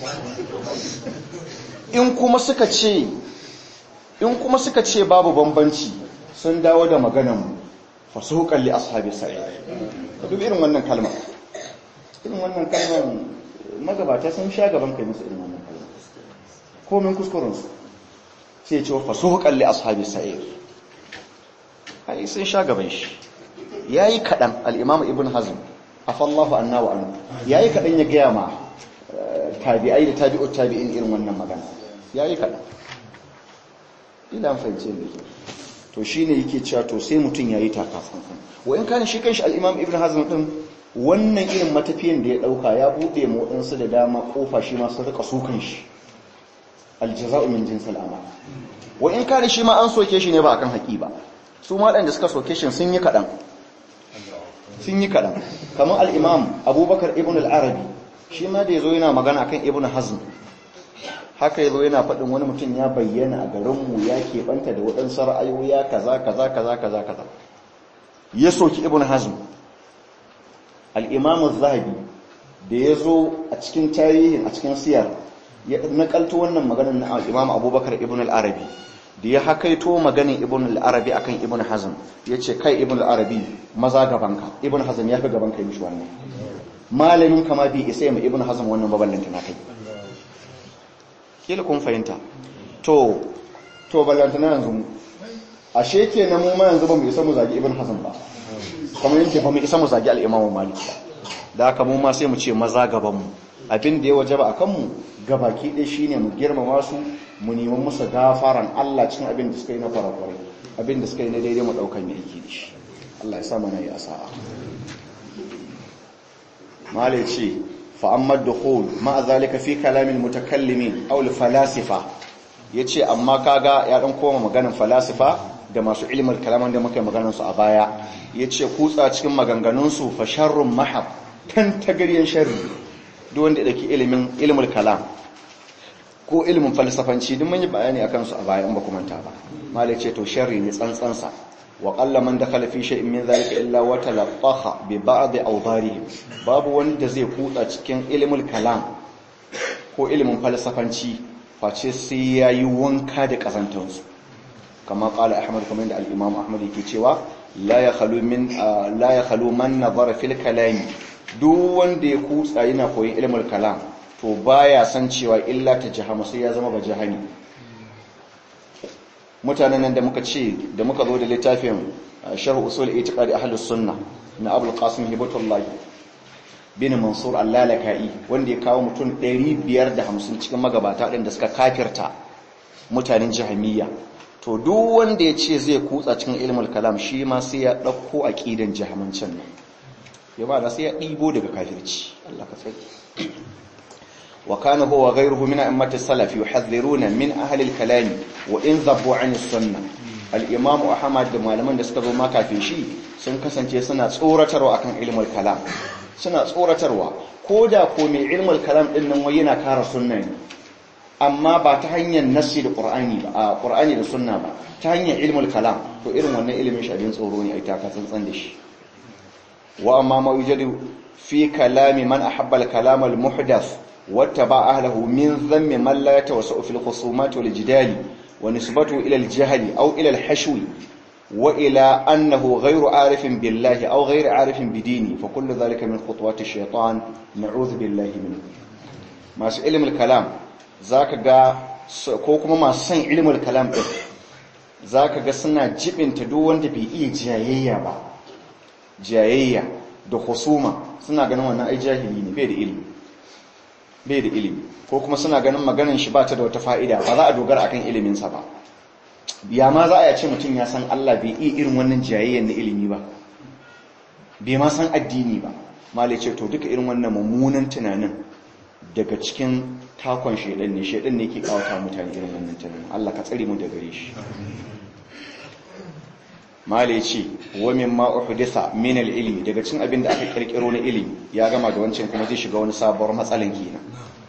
in kuma suka ce in kuma suka ce babu bambanci sun dawo da maganarmu fasu kalli ashabi sa'i ka dubi irin wannan kalma irin wannan kalmar magabata sun sha gaban kai musu irin wannan kalma komin kuskurensu sai ce fasu kalli ashabi sa'i ai sun sha gaban shi ya yi kaɗan al'imam ibn hazm afallahu anna wa anhu ya yi kaɗan ya gaya ma tabi'ai da tabi'ut tabi'in irin wannan magana ya yi kaɗan ila fahimce da ke to shi ne yake cewa to sai mutum ya yi takafin wa in kane shi kanshi al'imam ibn hazm ɗin wannan irin matafiyan da ya ɗauka ya buɗe ma waɗansu da dama ƙofa shi ma sun rika sukan shi aljaza'u min jinsil amal wa in kane shi ma an soke shi ne ba akan haƙi ba su ma da suka soke shi sun yi kaɗan sun yi kaɗan kamar al'imam abubakar ibn al'arabi shi ma da ya zo yana magana akan ibn hazm haka ya zo yana faɗin wani mutum ya bayyana a garinmu ya keɓanta da waɗansu ra'ayoyi kaza kaza kaza kaza kaza ya soki ibn hazm al'imamu zahabi da ya zo a cikin tarihin a cikin siyar ya nakalto wannan maganar na imam abubakar ibn al-arabi da ya hakaito maganin ibn al-arabi akan ibn hazm ya ce kai ibn al-arabi maza gabanka ibn hazm ya fi gabanka yi mishi wannan malamin kama bi isa ma ibn hazm wannan baballanta na kai kila kun fahimta to to ballanta na yanzu ashe ke na mu ma yanzu ba mu isa mu zagi ibn hazm ba kamar yadda ba mu isa mu zagi al-imam malik ba da haka mu ma sai mu ce maza gaban mu abin da ya wajaba akan mu gabaki ɗaya shine mu girmama su mu neman musu gafaran Allah cikin abin da suka yi na farakwarai abin da suka yi na daidai mu ɗaukan yake da shi Allah ya sa mana yi asa'a mala ce fa'ammar da hul ma'a zalika fi kalamin mutakallimin aul falasifa ya ce amma kaga ya ɗan koma maganin falasifa da masu ilimin kalaman da muka yi maganansu a baya ya ce kutsa cikin maganganunsu fa sharrun mahab tan tagaryen sharri duk wanda da ke ilimin ilimin kalam ko ilimin falsafanci duk mun yi bayani akan su a baya in ba kuma ta ba malai ce to sharri ne tsantsansa wa qalla man dakhala fi shay'in min zalika illa wa talaqaha bi ba'd awdarihim babu wanda zai kutsa cikin ilimin kalam ko ilimin falsafanci face sai yayi wanka da kazantansu kama qala ahmad kamar da al-imam ahmad yake cewa la yakhlu min la yakhlu man nazara fil kalam duk wanda ya kutsa yana koyin ilimin kalam to baya san cewa illa ta jahama sai ya zama ba jahani mutanen nan da muka ce da muka zo da littafin sharh usul itiqadi ahlus sunna na abul qasim hibatullah bin mansur al-lalaka'i wanda ya kawo mutum 550 cikin magabata din da suka kafirta mutanen jahamiyya to duk wanda ya ce zai kutsa cikin ilmul kalam shi ma sai ya dauko aqidan jahamancin nan ya ba da sai ya dibo daga kafirci Allah ka tsaki وكان هو وغيره من أئمة السلف يحذرون من أهل الكلام وإن ذبوا عن السنة الإمام أحمد da malaman da suka zo ma kafin shi sun kasance suna tsoratarwa akan ilmul kalam suna tsoratarwa ko da ko mai ilmul kalam din nan wai yana kara sunna ne amma ba ta hanyar nassi da qur'ani ba a qur'ani da sunna ba ta hanyar ilmul kalam to irin wannan ilimin shi abin tsoro ne ai ta ka tsantsan da shi wa amma ma yujadu fi kalami man ahabba al-kalam al-muhdath واتبع أهله من ذم من لا يتوسع في الخصومات والجدال ونسبته إلى الجهل أو إلى الحشو وإلى أنه غير عارف بالله أو غير عارف بدينه فكل ذلك من خطوات الشيطان نعوذ بالله منه ما علم الكلام ذاك ga ko kuma masu san ilimin kalam din zaka ga suna jibinta duk wanda bai iya jayayya ba jayayya da husuma suna ganin wannan ai jahili ne bai da ilimi bai da ilimi ko kuma suna ganin maganin shi ba ta da wata fa'ida ba za a dogara akan iliminsa ba ya ma za a yace mutum ya san Allah bai iya irin wannan jayayyar na ilimi ba bai ma san addini ba malai ce to duka irin wannan mummunan tunanin daga cikin takon shaidan ne shaidan ne ke kawata mutane irin wannan tunanin Allah ka tsare mu da gare shi malai ce wa mimma uhdisa min al-ilmi daga cikin abin da aka kirkiro na ilimi ya gama da wancan kuma zai shiga wani sabuwar matsalan kenan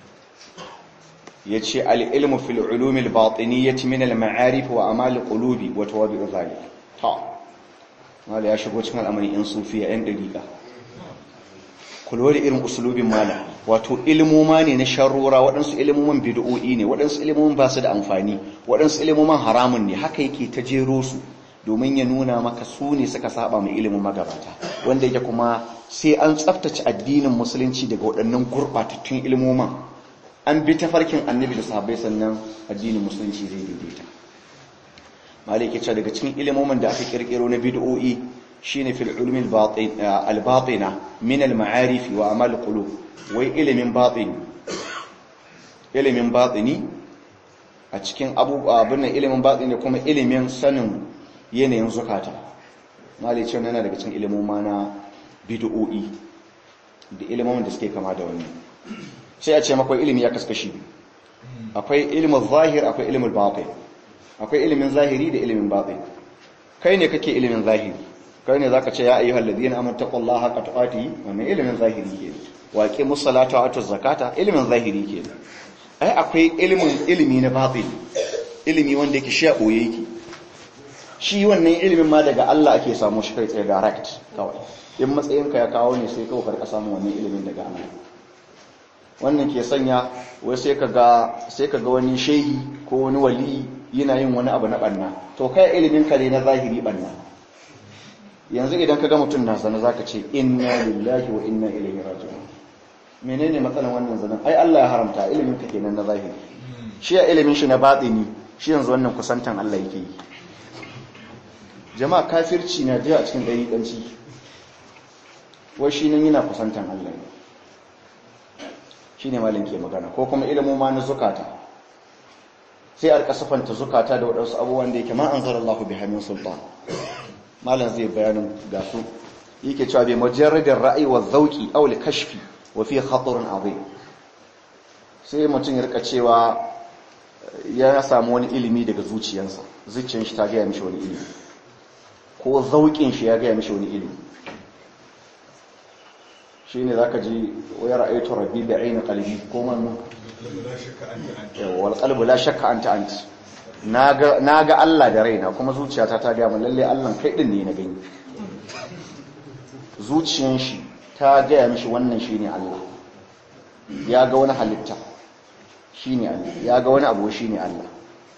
yace al-ilmu fil ulum al-batiniyyah min al-ma'arif wa amal al-qulubi wa tawabi' zalik ta malai ya shigo cikin al'amari in sufiya yan dariqa kullu da irin usulubin mala wato ilmoma ne na sharrura waɗansu ilmoman bid'o'i ne waɗansu ilmoman ba su da amfani waɗansu ilmoman haramun ne haka yake ta jero su domin ya nuna maka su ne suka saba mai ilimin magabata wanda yake kuma sai an tsaftace addinin musulunci daga waɗannan gurɓatattun ilmoman an bi ta farkin annabi da sahabbai sannan addinin musulunci zai daidaita malike ce daga cikin ilmoman da aka kirkiro na bid'o'i shine fil ulumi al-batina min al-ma'arif wa amal qulub wai ilimin batini ilimin batini a cikin abubuwa abin ilimin batini kuma ilimin sanin yanayin zukata malice yana daga cikin ilimoma na bid'o'i da ilimin da suke kama da wannan sai a ce makwai ilimi ya kaskashi akwai ilimin zahir akwai ilimin batin akwai ilimin zahiri da ilimin batin kai ne kake ilimin zahiri kai ne zaka ce ya ayyuhal ladina amanu taqullaha haqqa tuqatih wannan ilimin zahiri ke wa aqimus salata wa atuz zakata ilimin zahiri ke ai akwai ilimin ilimi na batin ilimi wanda yake shi a boye yake shi wannan ilimin ma daga Allah ake samu shi kai tsaye direct kawai in matsayinka ya kawo ne sai kawai karka samu wannan ilimin daga Allah wannan ke sanya wai sai ka ga sai ka ga wani shehi ko wani wali yana yin wani abu na banna to kai ilimin ka ne na zahiri banna yanzu idan ka ga mutum na zana zaka ce inna lillahi wa inna ilaihi raji'un menene matsalan wannan zanen ai Allah ya haramta ilimin ka kenan na zahiri shi ya ilimin shi na batini shi yanzu wannan kusantan Allah yake yi jama'a kafirci na jiya a cikin ɗariƙanci wai shi nan yana kusantan Allah ne shi ne malin ke magana ko kuma ilimin ma na zukata sai a kasafanta zukata da waɗansu abubuwan da yake ma an zara Allah bi hannun sultan malam zai bayanin ga su yake cewa bai majarradin ra'ayi wa zauki aw li kashfi wa fi khatarun azim sai mutum ya rika cewa ya samu wani ilimi daga zuciyarsa zuciyar shi ta gaya mishi wani ilimi ko zauƙin shi ya gaya mishi wani ilimi shi ne za ka ji wayar aitu rabbi da ainihin kalbi ko manu wal kalbu la shakka anta anti na ga Allah da raina kuma zuciyata ta gaya min lalle Allah kai din ne na gani zuciyan shi ta gaya mishi wannan shine Allah ya ga wani halitta shine Allah ya ga wani abu shine Allah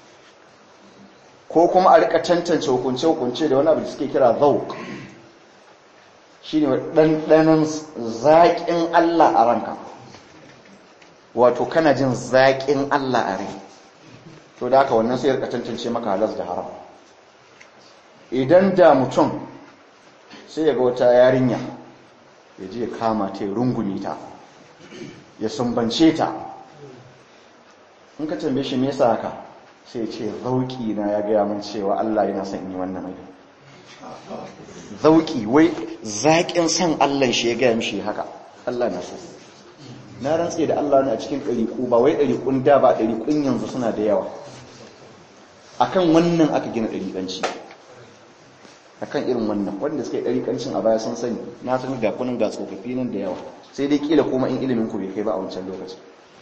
ko kuma a rika tantance hukunce hukunce da wani abu da suke kira zauq shine ɗanɗanon zaƙin Allah a ranka wato kana jin zaƙin Allah a rai to da haka wannan sai rika tantance maka halas da haram idan da mutum sai ya ga wata yarinya ya je ya kama ta ya rungumi ta ya sumbance ta in ka tambaye shi me yasa haka sai ce zauki na ya gaya min cewa Allah yana son yi wannan abin zauki wai zaƙin san Allah shi ya gaya mishi haka Allah na so na rantse da Allah ne a cikin ɗariƙu ba wai ɗariƙun da ba ɗariƙun yanzu suna da yawa akan wannan aka gina ɗariƙanci akan irin wannan wanda suka yi ɗariƙancin a baya sun sani na san ga kunin ga tsofaffi nan da yawa sai dai kila kuma in ilimin ku bai kai ba a wancan lokacin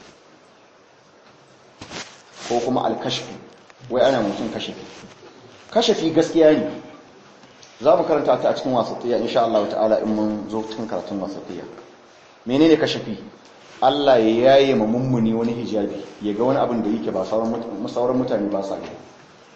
ko kuma alkashfi wai ana mutum kashafi kashafi gaskiya ne za mu karanta ta a cikin wasatiyya insha Allah ta'ala in mun zo cikin karatun wasatiyya menene kashafi Allah ya yaye ma mummuni wani hijabi ya ga wani abin da yake ba sauran mutane ba sa gani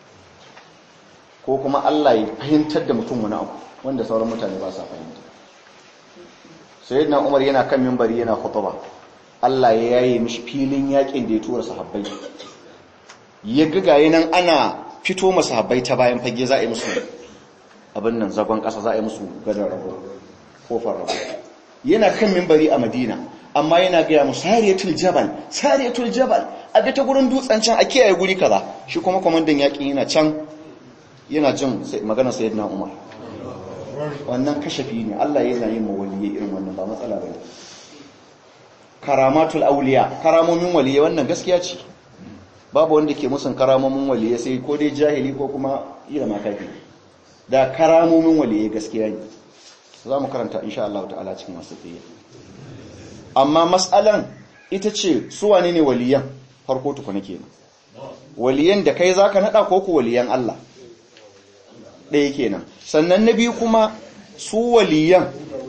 ko kuma Allah ya fahimtar da mutum wani abu wanda sauran mutane ba sa fahimta sayyidina Umar yana kan minbari yana khutba Allah ya yaye mishi filin yakin da ya tura sahabbai ya gaye nan ana fito masa habbai ta bayan fage za a yi musu abin nan zagon ƙasa za a yi musu gadon rabo kofar rabo yana kan mimbari a madina amma yana gaya mu sariyatul jabal sariyatul jabal a ga ta gurin dutsen can a kiyaye guri kaza shi kuma kwamandan yaƙin yana can yana jin maganar sayyidina umar wannan kashafi ne Allah yana yin mawaliye irin wannan ba matsala bane karamatul auliya karamomin waliye wannan gaskiya ce babu wanda ke musun karamomin waliye sai ko dai jahili ko kuma ila makafi da karamomin waliye gaskiya ne za mu karanta insha Allah ta'ala cikin wasafiyya amma mas'alan ita ce su wane ne waliyan farko tukuna kenan waliyan da kai zaka nada ko ku waliyan Allah ɗaya kenan sannan na biyu kuma su waliyan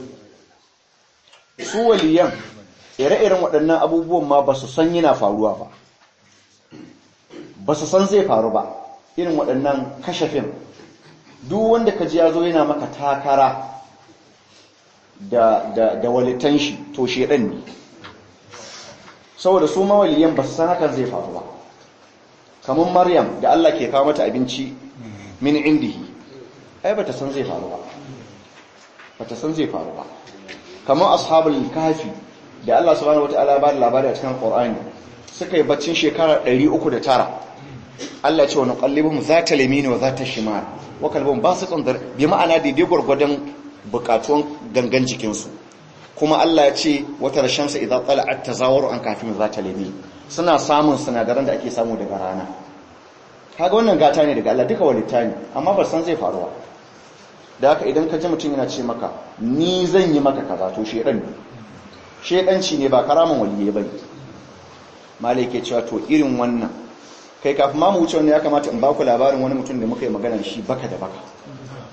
su waliyan ire-iren waɗannan abubuwan ma ba su san yana faruwa ba ba su san zai faru ba irin waɗannan kashafin duk wanda ka ji ya zo yana maka takara da, da, da walitan shi to shedan ne saboda su mawaliyan ba su san hakan zai faru ba kamar maryam da Allah ke kawo mata abinci min indihi ai ba ta san zai faru ba ba ta san zai faru ba kamar ashabul kafi da Allah subhanahu wataala ba da labari a cikin Qur'ani suka yi baccin shekara 309 Allah ce wani kallibin za ta lamini wa za ta shimar wa kalbin ba su tsandar bi ma'ana daidai gwargwadon bukatuwan gangan jikinsu kuma Allah ya ce wata rashamsa idan tsala'at ta zawar an kafin za ta lami suna samun sinadaran da ake samu daga rana kaga wannan gata ne daga Allah duka walitta ne amma ba san zai faruwa da haka idan ka ji mutum yana ce maka ni zan yi maka kaza to shedan ne shedanci ne ba karaman waliye bane malai ke cewa to irin wannan kai kafin ma mu wuce wannan ya kamata in ba ku labarin wani mutum da muka yi magana shi baka da baka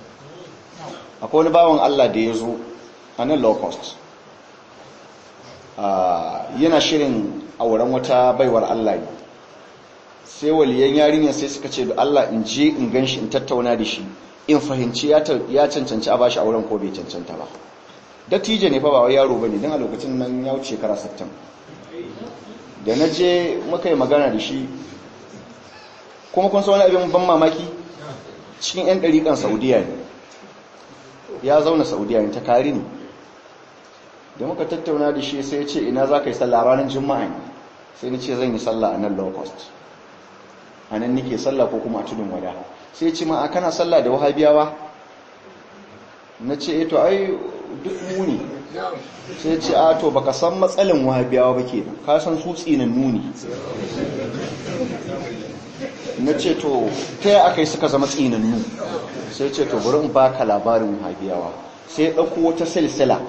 akwai wani bawan Allah da ya zo a nan low cost yana shirin auren wata baiwar Allah ne sai waliyan yarinyar sai suka ce da Allah in je in ganshi in tattauna da shi in fahimci ya cancanci a bashi auren ko bai cancanta ba dattijo ne fa ba wai yaro bane dan a lokacin nan ya wuce shekara 60 da na je muka yi magana da shi kuma kun san wani abin ban mamaki cikin yan dariƙan Saudiya ne ya zauna Saudiya ne ta kari ne da muka tattauna da shi sai ya ce ina za ka yi sallah ranar juma'a ne sai ni ce zan yi sallah a nan low cost a nan nike sallah ko kuma a tudun wada sai ce ma a kana sallah da wahabiyawa na ce to ai duk muni sai ce a to baka san matsalin wahabiyawa ba ke ka san su tsinin nuni na ce to ta yi aka yi suka zama tsinannu sai ce to bari in baka labarin wahabiyawa sai ɗauko wata silsila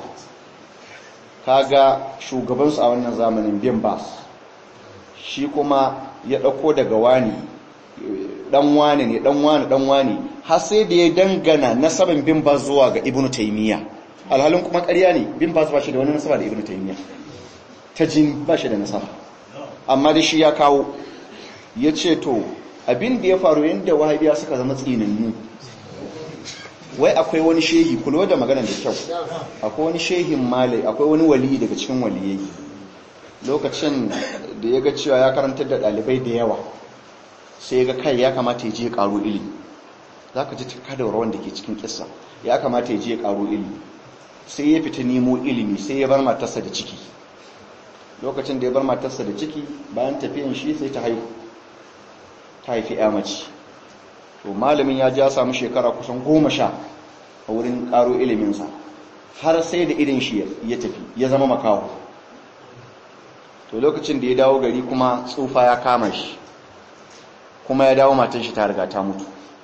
kaga shugabansu a wannan zamanin bin bas shi kuma ya ɗauko daga wani ɗan wani ne ɗan wani ɗan wani har sai da ya dangana nasaban bin bas zuwa ga ibn taimiyya alhalin kuma ƙarya ne bin bas ba shi da wani nasaba da ibn taimiyya ta jin ba shi da nasaba amma da shi ya kawo ya ce to abin da ya faru yadda wahabiya suka zama tsinannu wai akwai wani shehi kulo da magana da kyau akwai wani shehin malai akwai wani wali daga cikin waliyai lokacin da ya ga cewa ya karantar da ɗalibai da yawa sai ga kai ya kamata ya je ya ƙaro ilimi za ka ji kadawar wanda ke cikin kisa ya kamata ya je ya ƙaro ilimi sai ya fita nemo ilimi sai ya bar matarsa da ciki lokacin da ya bar matarsa da ciki bayan tafiyan shi sai ta haihu ta haifi ya mace to malamin ya ja samu shekara kusan goma sha a wurin ƙaro iliminsa har sai da irin shi ya tafi ya zama makaho to lokacin da ya dawo gari kuma tsufa ya kama shi kuma ya dawo matan shi ta riga ta mutu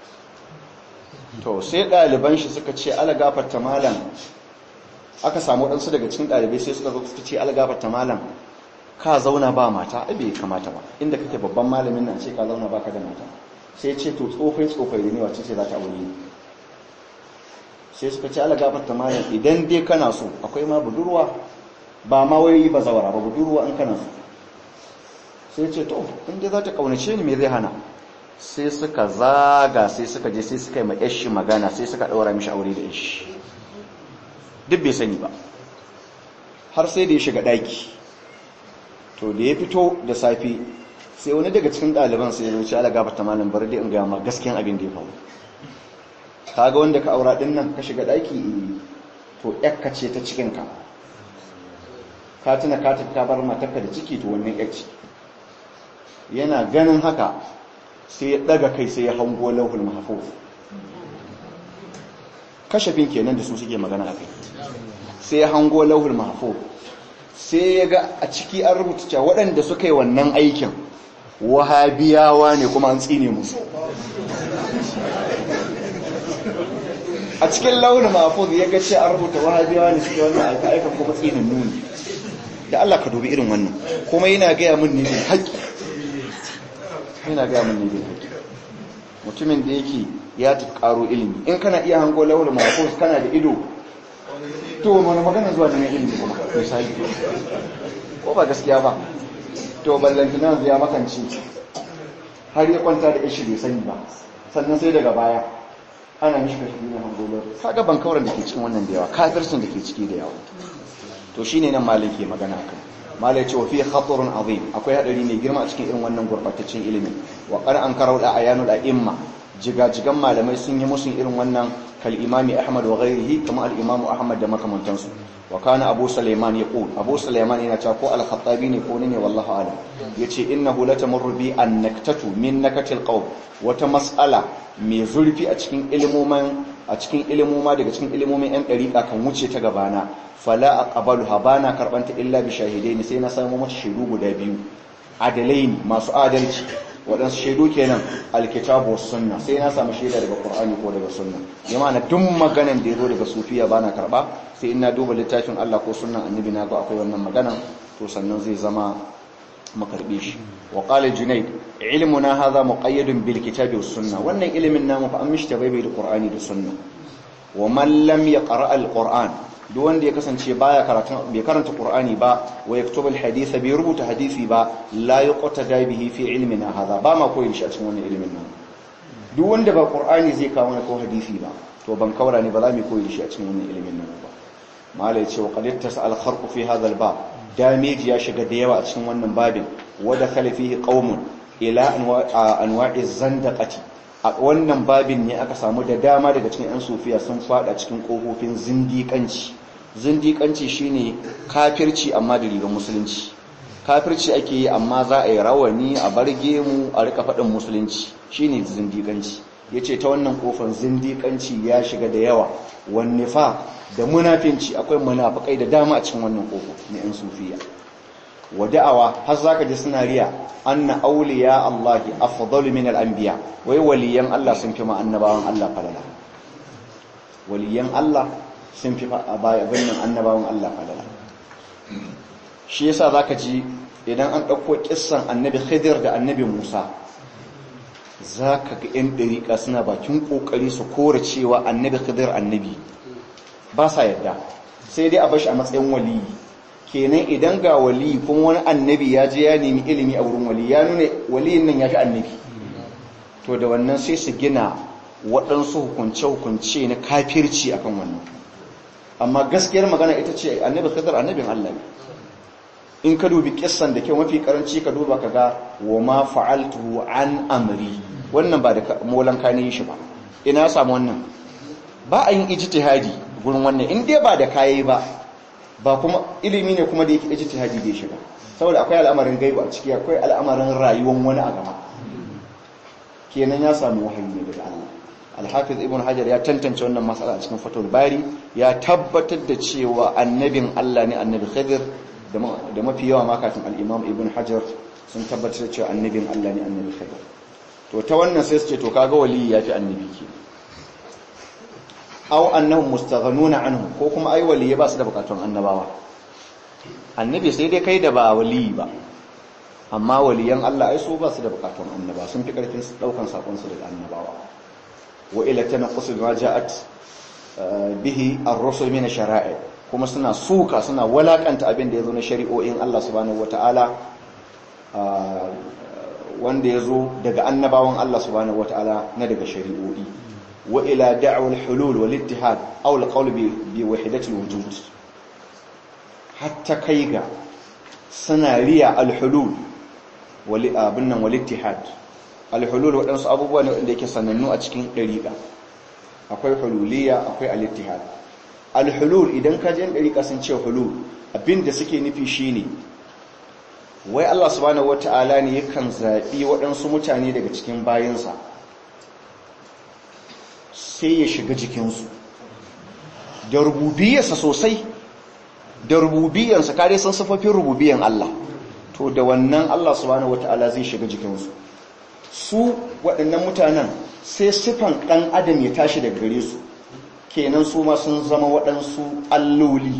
to sai ɗaliban shi suka ce alagafarta malam aka samu ɗansu daga cikin ɗalibai sai suka zo suka ce alagafarta malam ka zauna ba mata abe kamata ba inda kake babban malamin nan ce ka zauna ba ka da mata sai ce to tsofai tsofai da ne wace ce za ta aure sai suka ce alagafarta malam idan dai kana so akwai ma budurwa ba ma wai ba zawara ba budurwa in kana so sai ce to inda za ta kaunace ni me zai hana sai suka zaga sai suka je sai suka yi ma yashi magana sai suka daura mishi aure da yashi duk bai sani ba har sai da ya shiga daki to da ya fito da safi sai wani daga cikin ɗaliban sai ya wuce ala gabata malam bar dai in ga ma gaskiyan abin da ya faru kaga wanda ka aura din nan ka shiga daki to yakka ce ta cikin ka ka tuna ka tafi ka bar matarka da ciki to wannan yakci yana ganin haka sai ya daga kai sai ya hango lauhul mahfuz kashafin kenan da su suke magana akai sai ya hango lauhul mahfuz sai ya ga a ciki an rubuta cewa waɗanda suka yi wannan aikin wahabiyawa ne kuma an tsine musu a cikin launin mahfuz ya ga ce an rubuta wahabiyawa ne suke wannan aikin kuma tsinin nuni da Allah ka dubi irin wannan kuma yana gaya min ne bin haƙƙi yana gaya min ne bin haƙƙi mutumin da yake ya tafi ƙaro ilimi in kana iya hango launin mahfuz kana da ido to wani magana zuwa da mai ilimi kuma misali ko ba gaskiya ba to ballantana ya makanci har ya kwanta da ishi bai sani ba sannan sai daga baya ana mishi kashi ne hangolar kaga ban kauran da ke cikin wannan da yawa kafircin da ke ciki da yawa to shine nan malai ke magana kan malai ce wa fi khatarun azim akwai hadari mai girma a cikin irin wannan gurbataccen ilimi wa qad ankarau da ayanul a'imma jigajigan malamai sun yi musun irin wannan كالإمام أحمد وغيره كما الإمام أحمد دمك منتنسو وكان أبو سليمان يقول أبو سليمان ينتاكو الخطابين يقولني والله أعلم يتي إنه لتمر بي النكتة من نكت القوم وتمسألة ميزولفي أتكين إلموما أتكين إلموما دي أتكين إلموما أن أريد أكن وچي تغبانا فلا أقبلها بانا كربانت إلا بشاهدين سينا سامو متشهدو بدابيو عدلين ما سؤادلتي waɗansu shaidu kenan alkitabu was sunna sai na samu shaida daga qur'ani ko daga sunna jama'a duk maganan da yazo daga sufiya bana karba sai ina duba littafin Allah ko sunnan annabi na ga akwai wannan magana to sannan zai zama makarbe shi wa qala junayd ilmuna hadha muqayyadun bil kitabi was sunna wannan ilimin namu fa an mishi tabaibai da qur'ani da sunna wa man lam yaqra al qur'an duk wanda ya kasance baya karatun bai karanta qur'ani ba wa yaktubu alhadith bai rubuta hadisi ba la yuqtada bihi fi ilmina hadha ba ma koyi shi a cikin wannan ilimin nan duk wanda ba qur'ani zai kawo mana ko hadisi ba to ban kaura ne ba za mu koyi shi a cikin wannan ilimin nan ba mala yace wa qad tasal kharqu fi hadha albab damage ya shiga da yawa a cikin wannan babin wa dakhala fihi qaumun ila anwa'i zandaqati a wannan babin ne aka samu da dama daga cikin 'yan sufiya sun fada cikin ƙofofin zindiƙanci zindiƙanci shine kafirci amma da rigar musulunci kafirci ake yi amma za a yi rawani a barge mu a rika faɗin musulunci shine zindiƙanci ya ce ta wannan ƙofar zindiƙanci ya shiga da yawa wanne fa da munafinci akwai munafukai da dama a cikin wannan ƙofar na 'yan sufiya wa da'awa har zaka ji suna riya anna awliya Allah afdalu min al-anbiya wai waliyan Allah sun fi ma annabawan Allah falala waliyan Allah sun fi abin annabawan Allah falala shi yasa zaka ji idan an dauko kissan annabi Khidir da annabi Musa zaka ga yan dariƙa suna bakin kokari su kore cewa annabi Khidir annabi ba sa yadda sai dai a bashi a matsayin waliyi kenan idan ga wali kuma wani annabi ya je ya nemi ilimi a wurin wali ya nuna waliyin nan ya fi annabi to da wannan sai su gina waɗansu hukunce-hukunce na kafirci akan wannan amma gaskiyar magana ita ce annabi khidar annabin Allah ne in ka dubi kissan da kyau mafi karanci ka duba ka ga wa ma fa'altuhu an amri wannan ba da molan ka ne shi ba ina samu wannan ba a yin ijtihadi gurin wannan in dai ba da kayi ba ba kuma ilimi ne kuma da yake ijtihadi da shiga saboda akwai al'amarin gaibu a ciki akwai al'amarin rayuwar wani a gaba kenan ya samu wahayi ne daga Allah al-hafiz ibn hajar ya tantance wannan matsala a cikin fatul bari ya tabbatar da cewa annabin Allah ne annabi khidir da mafi yawa ma kafin al-imam ibn hajar sun tabbatar da cewa annabin Allah ne annabi khidir to ta wannan sai su ce to kaga wali yafi annabi ke aw annahum mustaghnuna anhu ko kuma ai waliye ba su da bukatun annabawa annabi sai dai kai da ba wali ba amma waliyan Allah ai su ba su da bukatun annaba sun fi karfin daukan sakon su daga annabawa wa ila tanqus ma ja'at bihi ar-rusul min shara'i kuma suna suka suna walakanta abin da yazo na shari'o'in Allah subhanahu wataala wanda yazo daga annabawan Allah subhanahu wataala na daga shari'o'i وإلى دعوة الحلول والاتحاد أو القول بوحدة الوجود حتى كيغا سناليا الحلول والابنن والاتحاد الحلول waɗansu abubuwa ne wanda yake sanannu a cikin ɗariƙa akwai hululiya akwai al-ittihad al-hulul idan ka je ɗariƙa sun ce hulul abinda suke nufi shine wai Allah subhanahu wata'ala ne yakan zaɓi waɗansu mutane daga cikin bayansa sai ya shiga jikinsu da rububiyarsa sosai da rububiyarsa kare sun sufafin rububiyan Allah to da wannan Allah subhanahu wata'ala zai shiga jikinsu su waɗannan mutanen sai sifan ɗan adam ya tashi daga gare su kenan su ma sun zama waɗansu alloli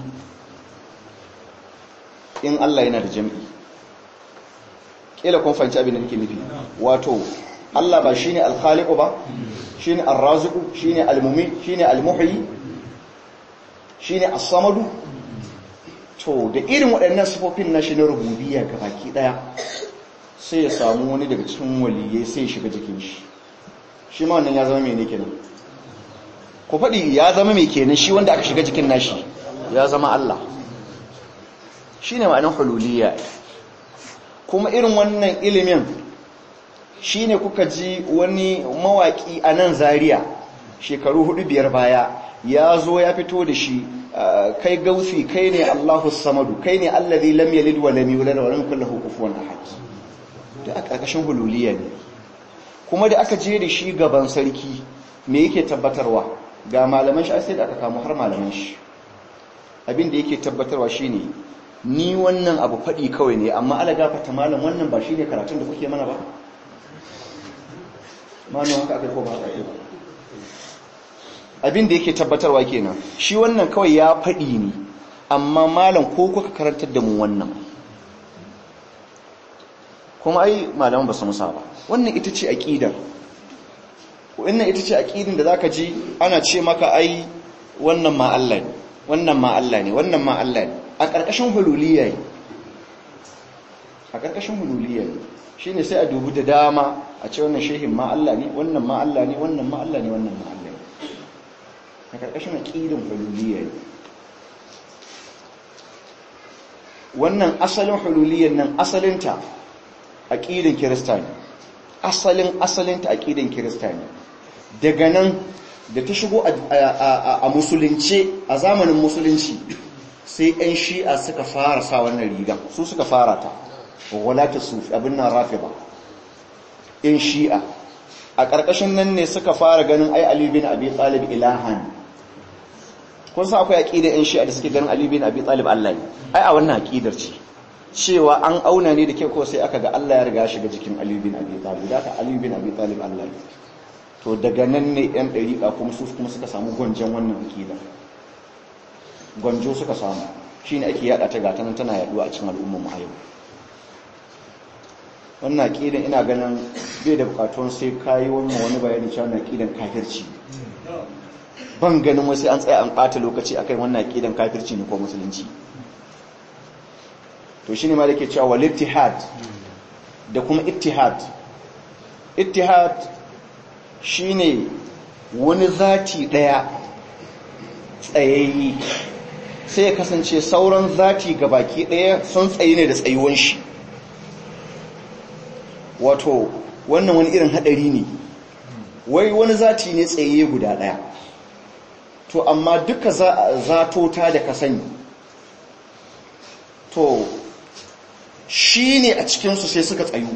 in Allah yana da jam'i ƙila kun fahimci abin da nake nufi wato Allah ba shine al-khaliqu ba shine ar-raziqu shine al-mumit shine al-muhyi shine as-samadu to da irin waɗannan sifofin na shi na rububiyya baki daya sai ya samu wani daga cikin waliyai sai ya shiga jikin shi shi ma wannan ya zama mene kenan ku faɗi ya zama mai kenan shi wanda aka shiga jikin nashi ya zama Allah shine ma'anar hululiyya kuma irin wannan ilimin shi ne kuka ji wani mawaki a nan zariya shekaru hudu biyar baya ya zo ya fito da shi kai gausi kai ne allahu samadu kai ne allazi lam yalid wa lam yulad wa lam yakul lahu kufuwan ahad da a ƙarƙashin hululiya ne kuma da aka je da shi gaban sarki me yake tabbatarwa ga malaman shi sai da aka kamo har malaman shi abin da yake tabbatarwa shine ni wannan abu faɗi kawai ne amma ala gafata malam wannan ba shine karatun da kuke mana ba malam haka aka ko ba haka ba abin da yake tabbatarwa kenan shi wannan kawai ya faɗi ne amma malam ko kuka karantar da mu wannan kuma ai malaman ba su musa ba wannan ita ce aqidar wannan ita ce aqidin da zaka ji ana ce maka ai wannan ma Allah ne wannan ma Allah ne wannan ma Allah ne a ƙarƙashin hululiyya ne a ƙarƙashin hululiyya ne shine sai a dubi da dama a ce wannan shehin ma Allah ne wannan ma Allah ne wannan ma Allah ne wannan ma Allah ne a ƙarƙashin aƙidin hululiyya ne wannan asalin hululiyyar nan asalinta aƙidin kirista ne asalin asalinta aƙidin kirista ne daga nan da ta shigo a musulunce a zamanin musulunci sai 'yan shi'a suka fara sa wannan rigan su suka fara ta walata sufi abin nan rafi ba 'yan shi'a a ƙarƙashin nan ne suka fara ganin ai Ali bin Abi Talib ilahan kun san akwai aqida 'yan shi'a da suke ganin Ali bin Abi Talib Allah ne ai a wannan aqidar ce cewa an auna ne da ke ko sai aka ga Allah ya riga shiga jikin Ali bin Abi Talib da ka Ali bin Abi Talib Allah ne to daga nan ne 'yan ɗariƙa kuma su kuma suka samu gwanjon wannan aqida gwanjo suka samu shine ake yada ta gata nan tana yaduwa a cikin al'ummar mu a yau wannan aqidan ina ganin bai da bukatun sai kayi wannan wani bayani cewa wannan aqidan kafirci ban ganin wasu an tsaya an bata lokaci akan wannan aqidan kafirci ne ko musulunci to shine ma dake cewa wal ittihad da kuma ittihad ittihad shine wani zati daya tsayayyi sai ya kasance sauran zati gabaki daya sun tsayi ne da tsayuwan shi wato wannan wani irin hadari ne wai wani zati ne tsaye guda daya to amma duka zatota da ka sani to shi ne a cikinsu sai suka tsayu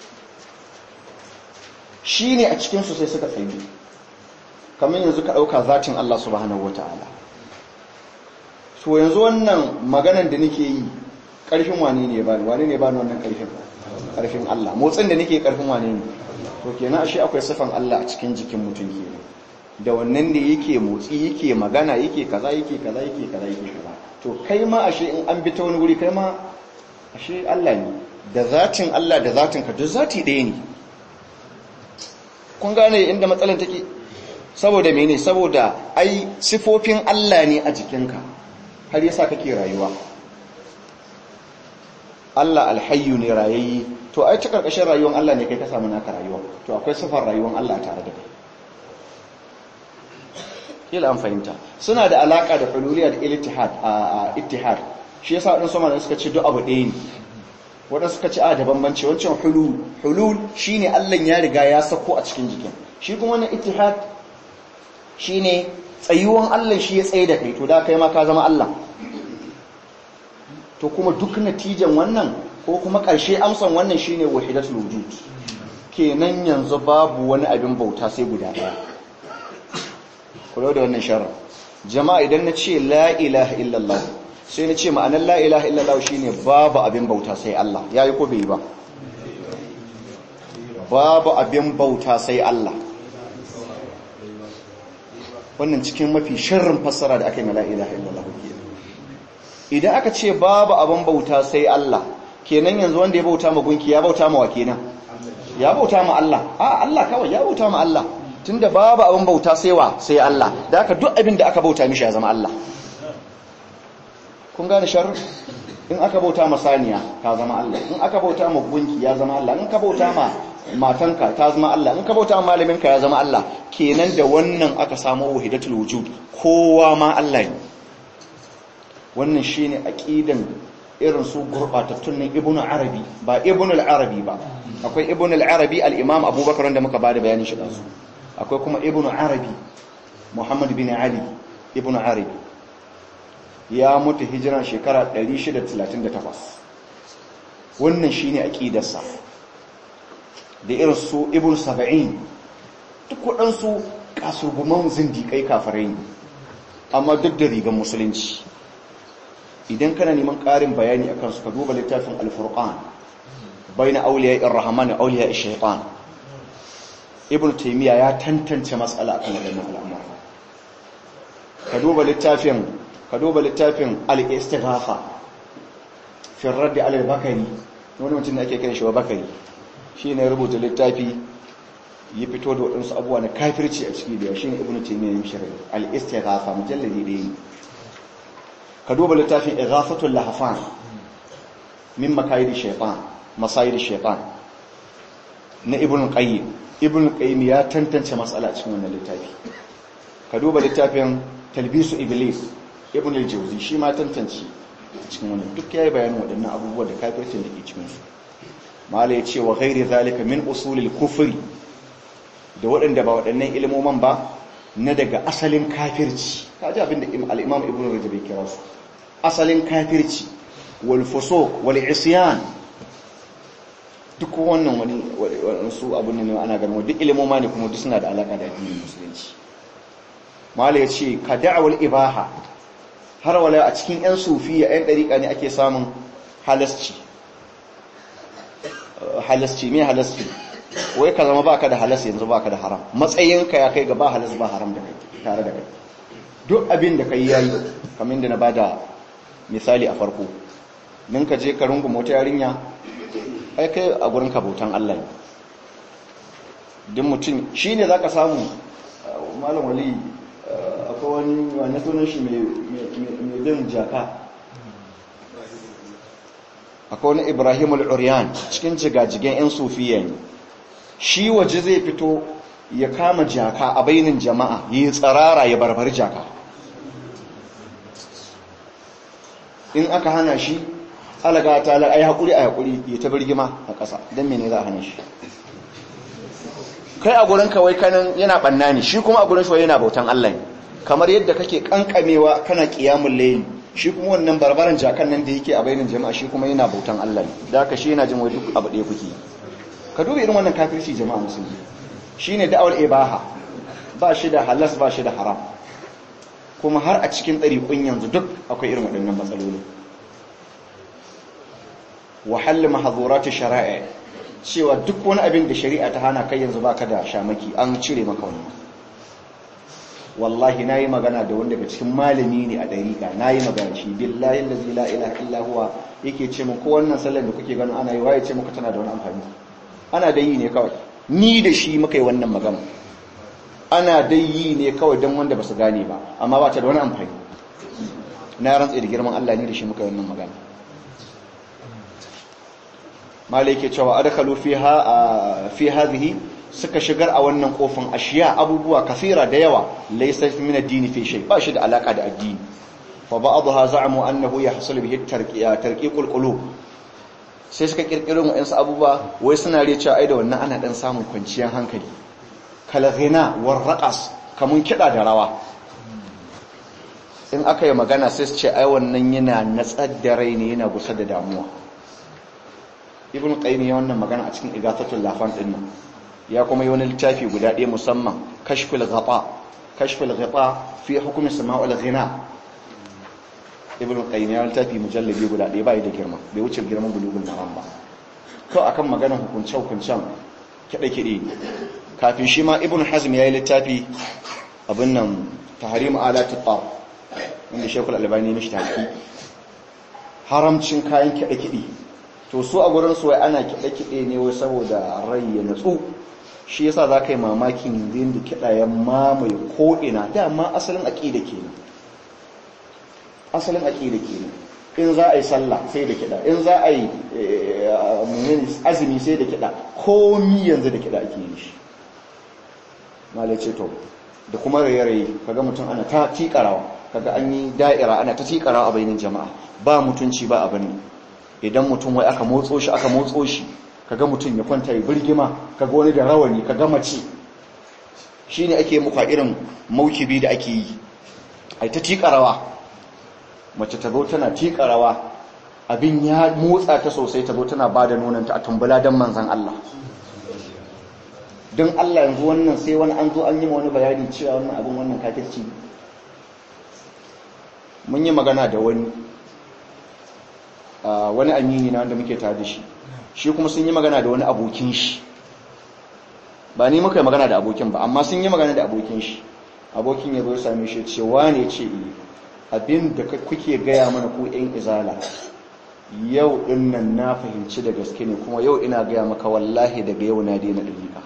shi ne a cikinsu sai suka tsayu kamar yanzu ka ɗauka zatin Allah subhanahu wa ta'ala to yanzu wannan maganan da nake yi ƙarfin wane ne ba wane ne ba wannan ƙarfin karfin Allah motsin da nake karfin wane ne to kenan ashe akwai sifan Allah a cikin jikin mutum kenan da wannan ne yake motsi yake magana yake kaza yake kaza yake kaza yake kaza to kai ma ashe in an bi ta wani wuri kai ma ashe Allah ne da zatin Allah da zatin ka duk zati ɗaya ne kun gane inda matsalan take saboda mene saboda ai sifofin Allah ne a jikinka har yasa kake rayuwa Allah alhayyu ne rayayyi to ai ta karkashin rayuwar Allah ne kai ka samu naka rayuwa to akwai sifar rayuwar Allah tare da kai kila an fahimta suna da alaka da hululiyar ittihad a ittihad shi yasa wadansu sama suka ce duk abu ɗaya ne wadansu suka ce a da bambanci wancan hulul hulul shine Allah ya riga ya sako a cikin jikin shi kuma wannan ittihad shine tsayuwan Allah shi ya tsaye da kai to da kai ma ka zama Allah to kuma duk natijan wannan ko kuma ƙarshe amsan wannan shine wahidatul wujud kenan yanzu babu wani abin bauta sai guda ɗaya kula da wannan sharar jama'a idan na ce la ilaha illallah sai na ce ma'anar la ilaha illallah shine babu abin bauta sai Allah yayi ko bai ba babu abin bauta sai Allah wannan cikin mafi sharrin fassara da aka yi na la ilaha illallah idan aka ce babu abin bauta sai Allah kenan yanzu wanda ya bauta ma gunki ya bauta ma wa kenan ya bauta ma Allah a Allah kawai ya bauta ma Allah tunda babu abin bauta sai wa sai Allah da aka duk abin da aka bauta mishi ya zama Allah kun gane sharri in aka bauta ma saniya ka zama Allah in aka bauta ma gunki ya zama Allah in ka bauta ma matanka ta zama Allah in ka bauta ma malaminka ya zama Allah kenan da wannan aka samu wahidatul wujud kowa ma Allah ne wannan shine aqidan irin su gurbatattun nan ibnu arabi ba ibnu al-arabi ba akwai ibnu al-arabi al-imam abubakar wanda muka bada bayanin shi dazu akwai kuma ibnu arabi muhammad bin ali ibnu arabi ya mutu hijiran shekara 638 wannan shine aqidarsa da irin su ibnu sab'in duk waɗansu kasurguman zindiƙai kafirai ne amma duk da rigar musulunci idan kana neman ƙarin bayani a kansu ka duba littafin alfurqan bai na auliya irrahman auliya shaitan ibn taymiya ya tantance matsala akan wadannan al'amura ka duba littafin ka duba littafin al-istighatha fi radd ala al-bakari wani mutum da ake kiran shi wa bakari shine ya rubuta littafi ya fito da waɗansu abubuwa na kafirci a ciki da shine ibn taymiya ya shirya al-istighatha mujalladi ɗaya ka duba littafin ighafatul lahfan min makayidi shaytan masayidi shaytan na ibn qayyim ibn qayyim ya tantance matsala cikin wannan littafi ka duba littafin talbisu iblis ibn al-jawzi shi ma tantance cikin wannan duk yayi bayanin waɗannan abubuwa da kafircin da ke cikin su mala ya ce wa ghairi zalika min usulil kufri da waɗanda ba waɗannan ilmoman ba na daga asalin kafirci kaji abinda al-imam ibn rajab ya kira su asalin kafirci wal fusuq wal isyan duk wannan wani su abin ne ana ganin duk ilimoma ne kuma duk suna da alaka da addinin musulunci mala ya ce ka da'awar ibaha har wala a cikin 'yan sufiya 'yan ɗariƙa ne ake samun halasci halasci mai halasci wai ka zama baka da halas yanzu baka da haram matsayinka ya kai ga ba halas ba haram da kai tare da kai duk abin da kai yayi kamar da na bada misali a farko din ka je ka rungu mota yarinya ai kai a gurin ka bautan Allah ne din mutum shine zaka samu malam wali akwai wani wani sunan shi mai bin jaka akwai wani ibrahim al'uriyan cikin jigajigen 'yan sufiya ne shi waje zai fito ya kama jaka a bainin jama'a yi tsarara ya barbar jaka in aka hana shi alaga ta ai haƙuri a haƙuri ya ta birgima a ƙasa don mene za a hana shi kai a gurin kawai kanan yana ɓanna ne shi kuma a gurin shi yana bautan Allah ne kamar yadda kake kankamewa kana kiyamun layli shi kuma wannan barbaran jakan nan da yake a bainin jama'a shi kuma yana bautan Allah ne da haka shi yana jin wai duk abu ɗaya kuke ka duba irin wannan kafirci jama'a musulmi shine da'awar ibaha ba shi da halas ba shi da haram kuma har a cikin ɗariƙun yanzu duk akwai irin waɗannan matsaloli wahal mahzurati shari'a cewa duk wani abin da shari'a ta hana kai yanzu baka da shamaki an cire maka wannan wallahi nayi magana da wanda daga cikin malami ne a dariƙa nayi magana shi billahi allazi la ilaha illa huwa yake ce mu ko wannan sallar da kuke ganin ana yi waye ce muku tana da wani amfani ana da yi ne kawai ni da shi muka yi wannan magana ana dai yi ne kawai don wanda ba su gane ba amma ba ta da wani amfani na rantsa da girman Allah ne da shi muka yi wannan magana malai ke cewa adkhalu fiha fi hadhihi suka shigar a wannan kofin ashiya abubuwa kafira da yawa laysa min ad-din fi shay ba shi da alaka da addini fa ba'dha za'amu annahu yahsul bihi tarqiqul qulub sai suka kirkiro mu yansu abubuwa wai suna riya cewa ai da wannan ana dan samun kwanciyar hankali kala ghina war raqas kamun kida da rawa in aka yi magana sai su ce ai wannan yana natsar da rai ne yana gusa da damuwa ibn qayyim ya wannan magana a cikin igathatul lafan din nan ya kuma yi wani littafi guda ɗaya musamman kashful ghata kashful ghata fi hukm sama'ul ghina ibn qayyim ya littafi mujallabi guda ɗaya bai da girma bai wuce girman bulugul maram ba to akan maganar hukunce hukuncen kide kide kafin shi ma ibn hazm ya yi littafi abin nan tahrim alat at-tar inda shekul albani mishi tahqiq haramcin kayan kide kide to su a gurin su wai ana kiɗe-kiɗe ne wai saboda rai ya natsu shi yasa za ka yi mamakin yanzu da kiɗa ya mamaye ko'ina dama asalin aƙida ke ne asalin aƙida ke ne in za a yi sallah sai da kiɗa in za a yi azumi sai da kiɗa komi yanzu da kiɗa ake yi shi malace to da kuma raye-raye kaga mutum ana ta tikarawa kaga an yi da'ira ana ta tikarawa a bainin jama'a ba mutunci ba abin idan mutum wai aka motso shi aka motso shi kaga mutum ya kwanta ya birgima kaga wani da rawani kaga mace shine ake muka irin maukibi da ake yi ai ta tikarawa mace ta zo tana tikarawa abin ya motsa ta sosai ta zo tana bada nonanta a tumbula dan manzon Allah don Allah yanzu wannan sai wani an zo an yi wani bayani cewa wannan abin wannan kafirci mun yi magana da wani wani amini na wanda muke tare da shi shi kuma sun yi magana da wani abokin shi ba ni muka yi magana da abokin ba amma sun yi magana da abokin shi abokin ya zo ya same shi ce wane ce abin da kuke gaya mana ku yan izala yau din nan na fahimci da gaske ne kuma yau ina gaya maka wallahi daga yau na daina dalika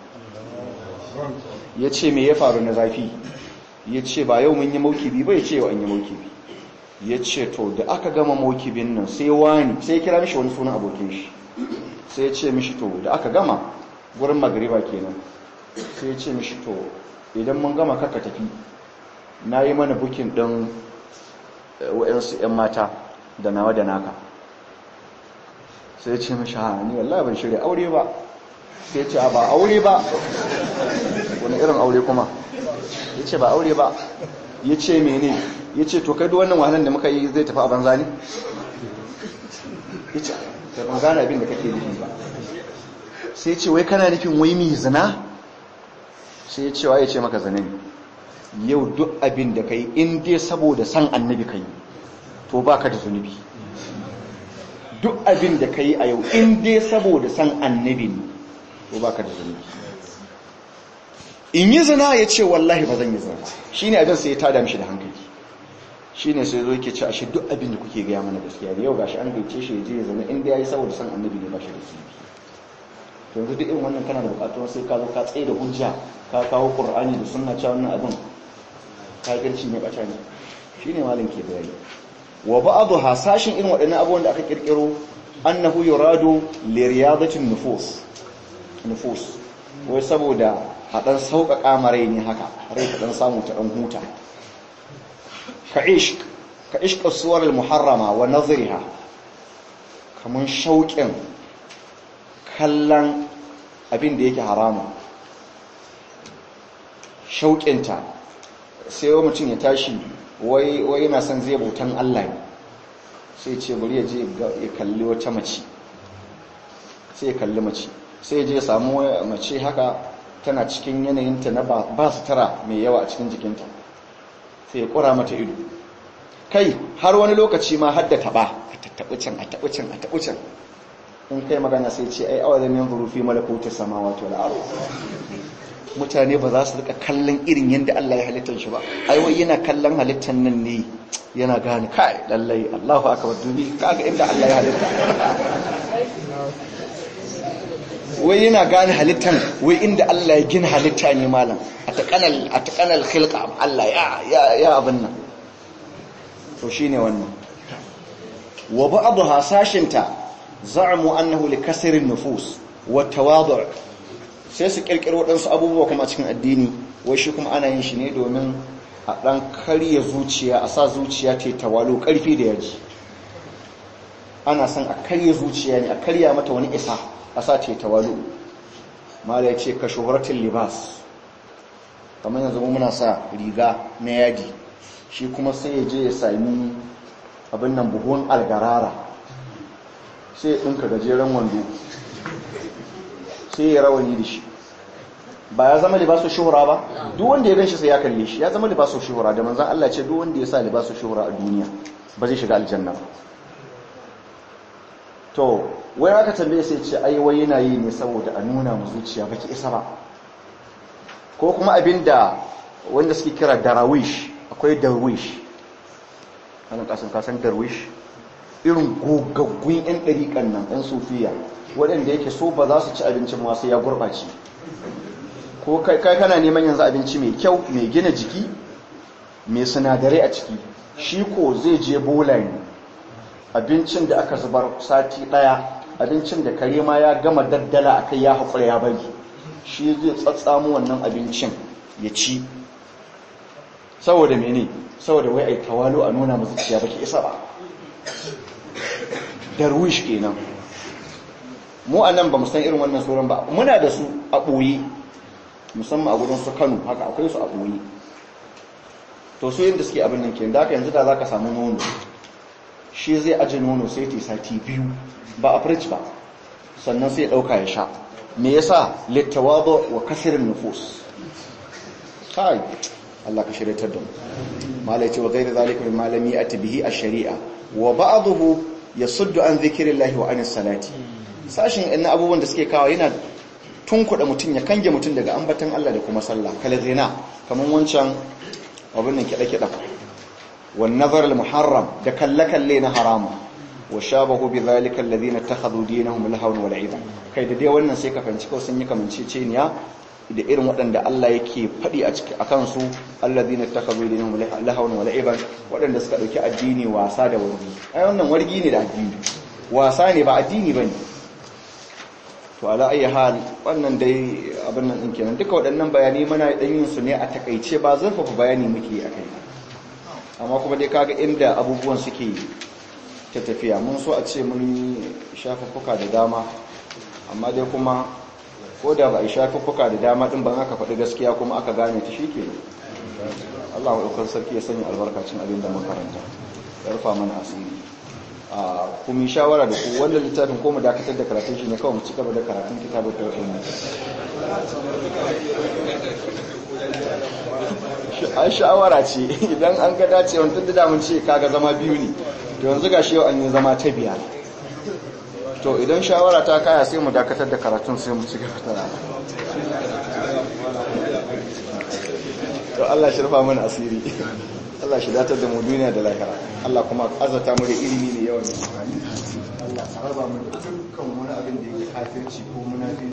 ya ce me ya faru na zafi ya ce ba yau mun yi maukibi ba ya ce yau an yi maukibi ya ce to da aka gama mokibin nan sai wani sai kira mishi wani sunan abokin shi sai ya ce mishi to da aka gama gurin magariba kenan sai ya ce mishi to idan mun gama kaka tafi na yi mana bukin ɗin wa'yansu 'yan mata da nawa da naka sai ya ce mishi ha ni wallahi ban shirya aure ba sai ya ce ba aure ba wani irin aure kuma ya ce ba aure ba ya ce mene ya ce to kai duk wannan wahalar da muka yi zai tafi a banza ne ya ce ka ban gane abin da kake nufi ba sai ce wai kana nufin wai mi zina sai ya ce wa ya ce maka zina ne yau duk abin da ka yi in dai saboda san annabi ka yi to ba ka da zunubi duk abin da ka yi a yau in dai saboda san annabi ne to ba ka da zunubi in yi zina ya ce wallahi ba zan yi zina shi ne abin sai ya tada mishi da hankali shi ne sai zo yake ce ashe duk abin da kuke gaya mana gaskiya da yau gashi an gaice shi ya je ya zama inda ya yi saboda san annabi ne ba shi da zunubi to yanzu duk irin wannan kana da bukatuwar sai ka zo ka tsaye da hujja ka kawo qur'ani da sunna cewa wannan abin kafirci ne bata ne shine malin ke bayani wa ba'dhu hasashin irin waɗannan abubuwan da aka kirkiro annahu yuradu li riyadatin nufus nufus wai saboda hadan sauƙaƙa marai ne haka rai ta dan samu ta dan huta ka ishq ka ishq as-suwar al-muharrama wa nazriha kaman shauƙin kallon abin da yake harama shauƙinta sai wa mutum ya tashi wai yana son zai bautan Allah ne sai ce bari ya je ya kalli wata mace sai ya kalli mace sai ya je ya samu mace haka tana cikin yanayinta na ba su tara mai yawa a cikin jikinta sai ya ƙura mata ido kai har wani lokaci ma hadda taɓa a tattaɓi can a taɓi can a taɓi can in kai magana sai ce ai awalan yanzuru fi malakuti samawati wal ardh mutane ba za su rika kallon irin yadda Allah ya halittar shi ba ai wai yana kallon halittar nan ne yana gane kai lallai Allahu akbar dubi kaga inda Allah ya halitta wai yana gane halittar wai inda Allah ya gina halitta ne malam ataqanal ataqanal khilqa Allah ya ya ya abin nan to shine wannan wa ba'dha sashinta za'amu annahu likasri an-nufus wa tawadu' sai su kirkiro waɗansu abubuwa kuma a cikin addini wai shi kuma ana yin shi ne domin a ɗan karya zuciya a sa zuciya ta tawalo ƙarfi da yaji ana son a karya zuciya ne a karya mata wani isa a sa ta tawalo mala ya ce ka shuhuratin libas kamar yanzu muna sa riga na yadi shi kuma sai ya je ya sami abin nan buhun algarara sai ya ɗinka gajeren wando sai ya rawani da shi ba ya zama libasu shuhura ba duk wanda ya ganshi sai ya kalle shi ya zama libasu shuhura da manzon Allah ce duk wanda ya sa libasu shuhura a duniya ba zai shiga aljanna ba to wai aka tambaye sai ce ai wai yana yi ne saboda a nuna mu zuciya baki isa ba ko kuma abinda wanda suke kira darawish akwai darwish ana kasan kasan darwish irin gogaggun yan dariƙan nan yan sufiya waɗanda yake so ba za su ci abincin masu ya gurɓace ko kai kana neman yanzu abinci mai kyau mai gina jiki mai sinadarai a ciki shi ko zai je bola ne abincin da aka zubar sati ɗaya abincin da kare ma ya gama daddala a kai ya haƙura ya bari shi zai tsatsamu wannan abincin ya ci saboda mene saboda wai ai tawalo a nuna masu ciya baki isa ba darwish kenan mu a nan ba mu san irin wannan sauran ba muna da su a ɓoye musamman a gudun su kano haka akwai su a ɓoye to su yin da suke abin nan ke da aka yanzu da za ka samu nono shi zai aji nono sai ta sati biyu ba a fridge ba sannan sai ɗauka ya sha me yasa littawado wa kasirin nufus kai Allah ka shirya da mu malai ce wa gairi zalika min malami a bihi a shari'a wa ba'dahu yasuddu an zikrillahi wa anis salati sashin ɗan abubuwan da suke kawo yana tunkuɗa mutum ya kange mutum daga ambatan Allah da kuma sallah kala zina kamar wancan abin nan kiɗa-kiɗa wan nazar al-muharram da kalle-kalle na haramu wa shabahu bi zalika alladhina takhadhu dinahum lahawan wa la'iba kai da dai wannan sai ka fanci kawai sun yi kamanceceniya da irin waɗanda Allah yake faɗi a ciki akan su alladhina takazu dinahum lahawan wa la'iban waɗanda suka dauki addini wasa da wargi ai wannan wargi ne da addini wasa ne ba addini bane to ala ayi hal wannan dai abin nan din kenan duka waɗannan bayani muna dan yin su ne a takaice ba zurfafa bayani muke akai amma kuma dai kaga inda abubuwan suke ta tafiya mun so a ce mun shafuffuka da dama amma dai kuma ko da ba a shafuffuka da dama din ban aka faɗi gaskiya kuma aka gane ta shi ke Allah wa sarki ya sanya albarkacin abin da makaranta ya rufa mana asiri a kuma shawara da ku wannan littafin ko mu dakatar da karatun shi ne kawai mu ci gaba da karatun kitabun tauhid ai shawara ce idan an ga dacewa tun da mun ce kaga zama biyu ne to yanzu gashi yau an yi zama ta biyar to idan shawara ta kaya sai mu dakatar da karatun sai mu ci gaba da rana to Allah shi rufa mana asiri Allah shi datar da mu duniya da lahira Allah kuma azata mu da ilimi ne yawan amfani Allah saraba mu da dukkan wani abin da yake kafirci ko munafi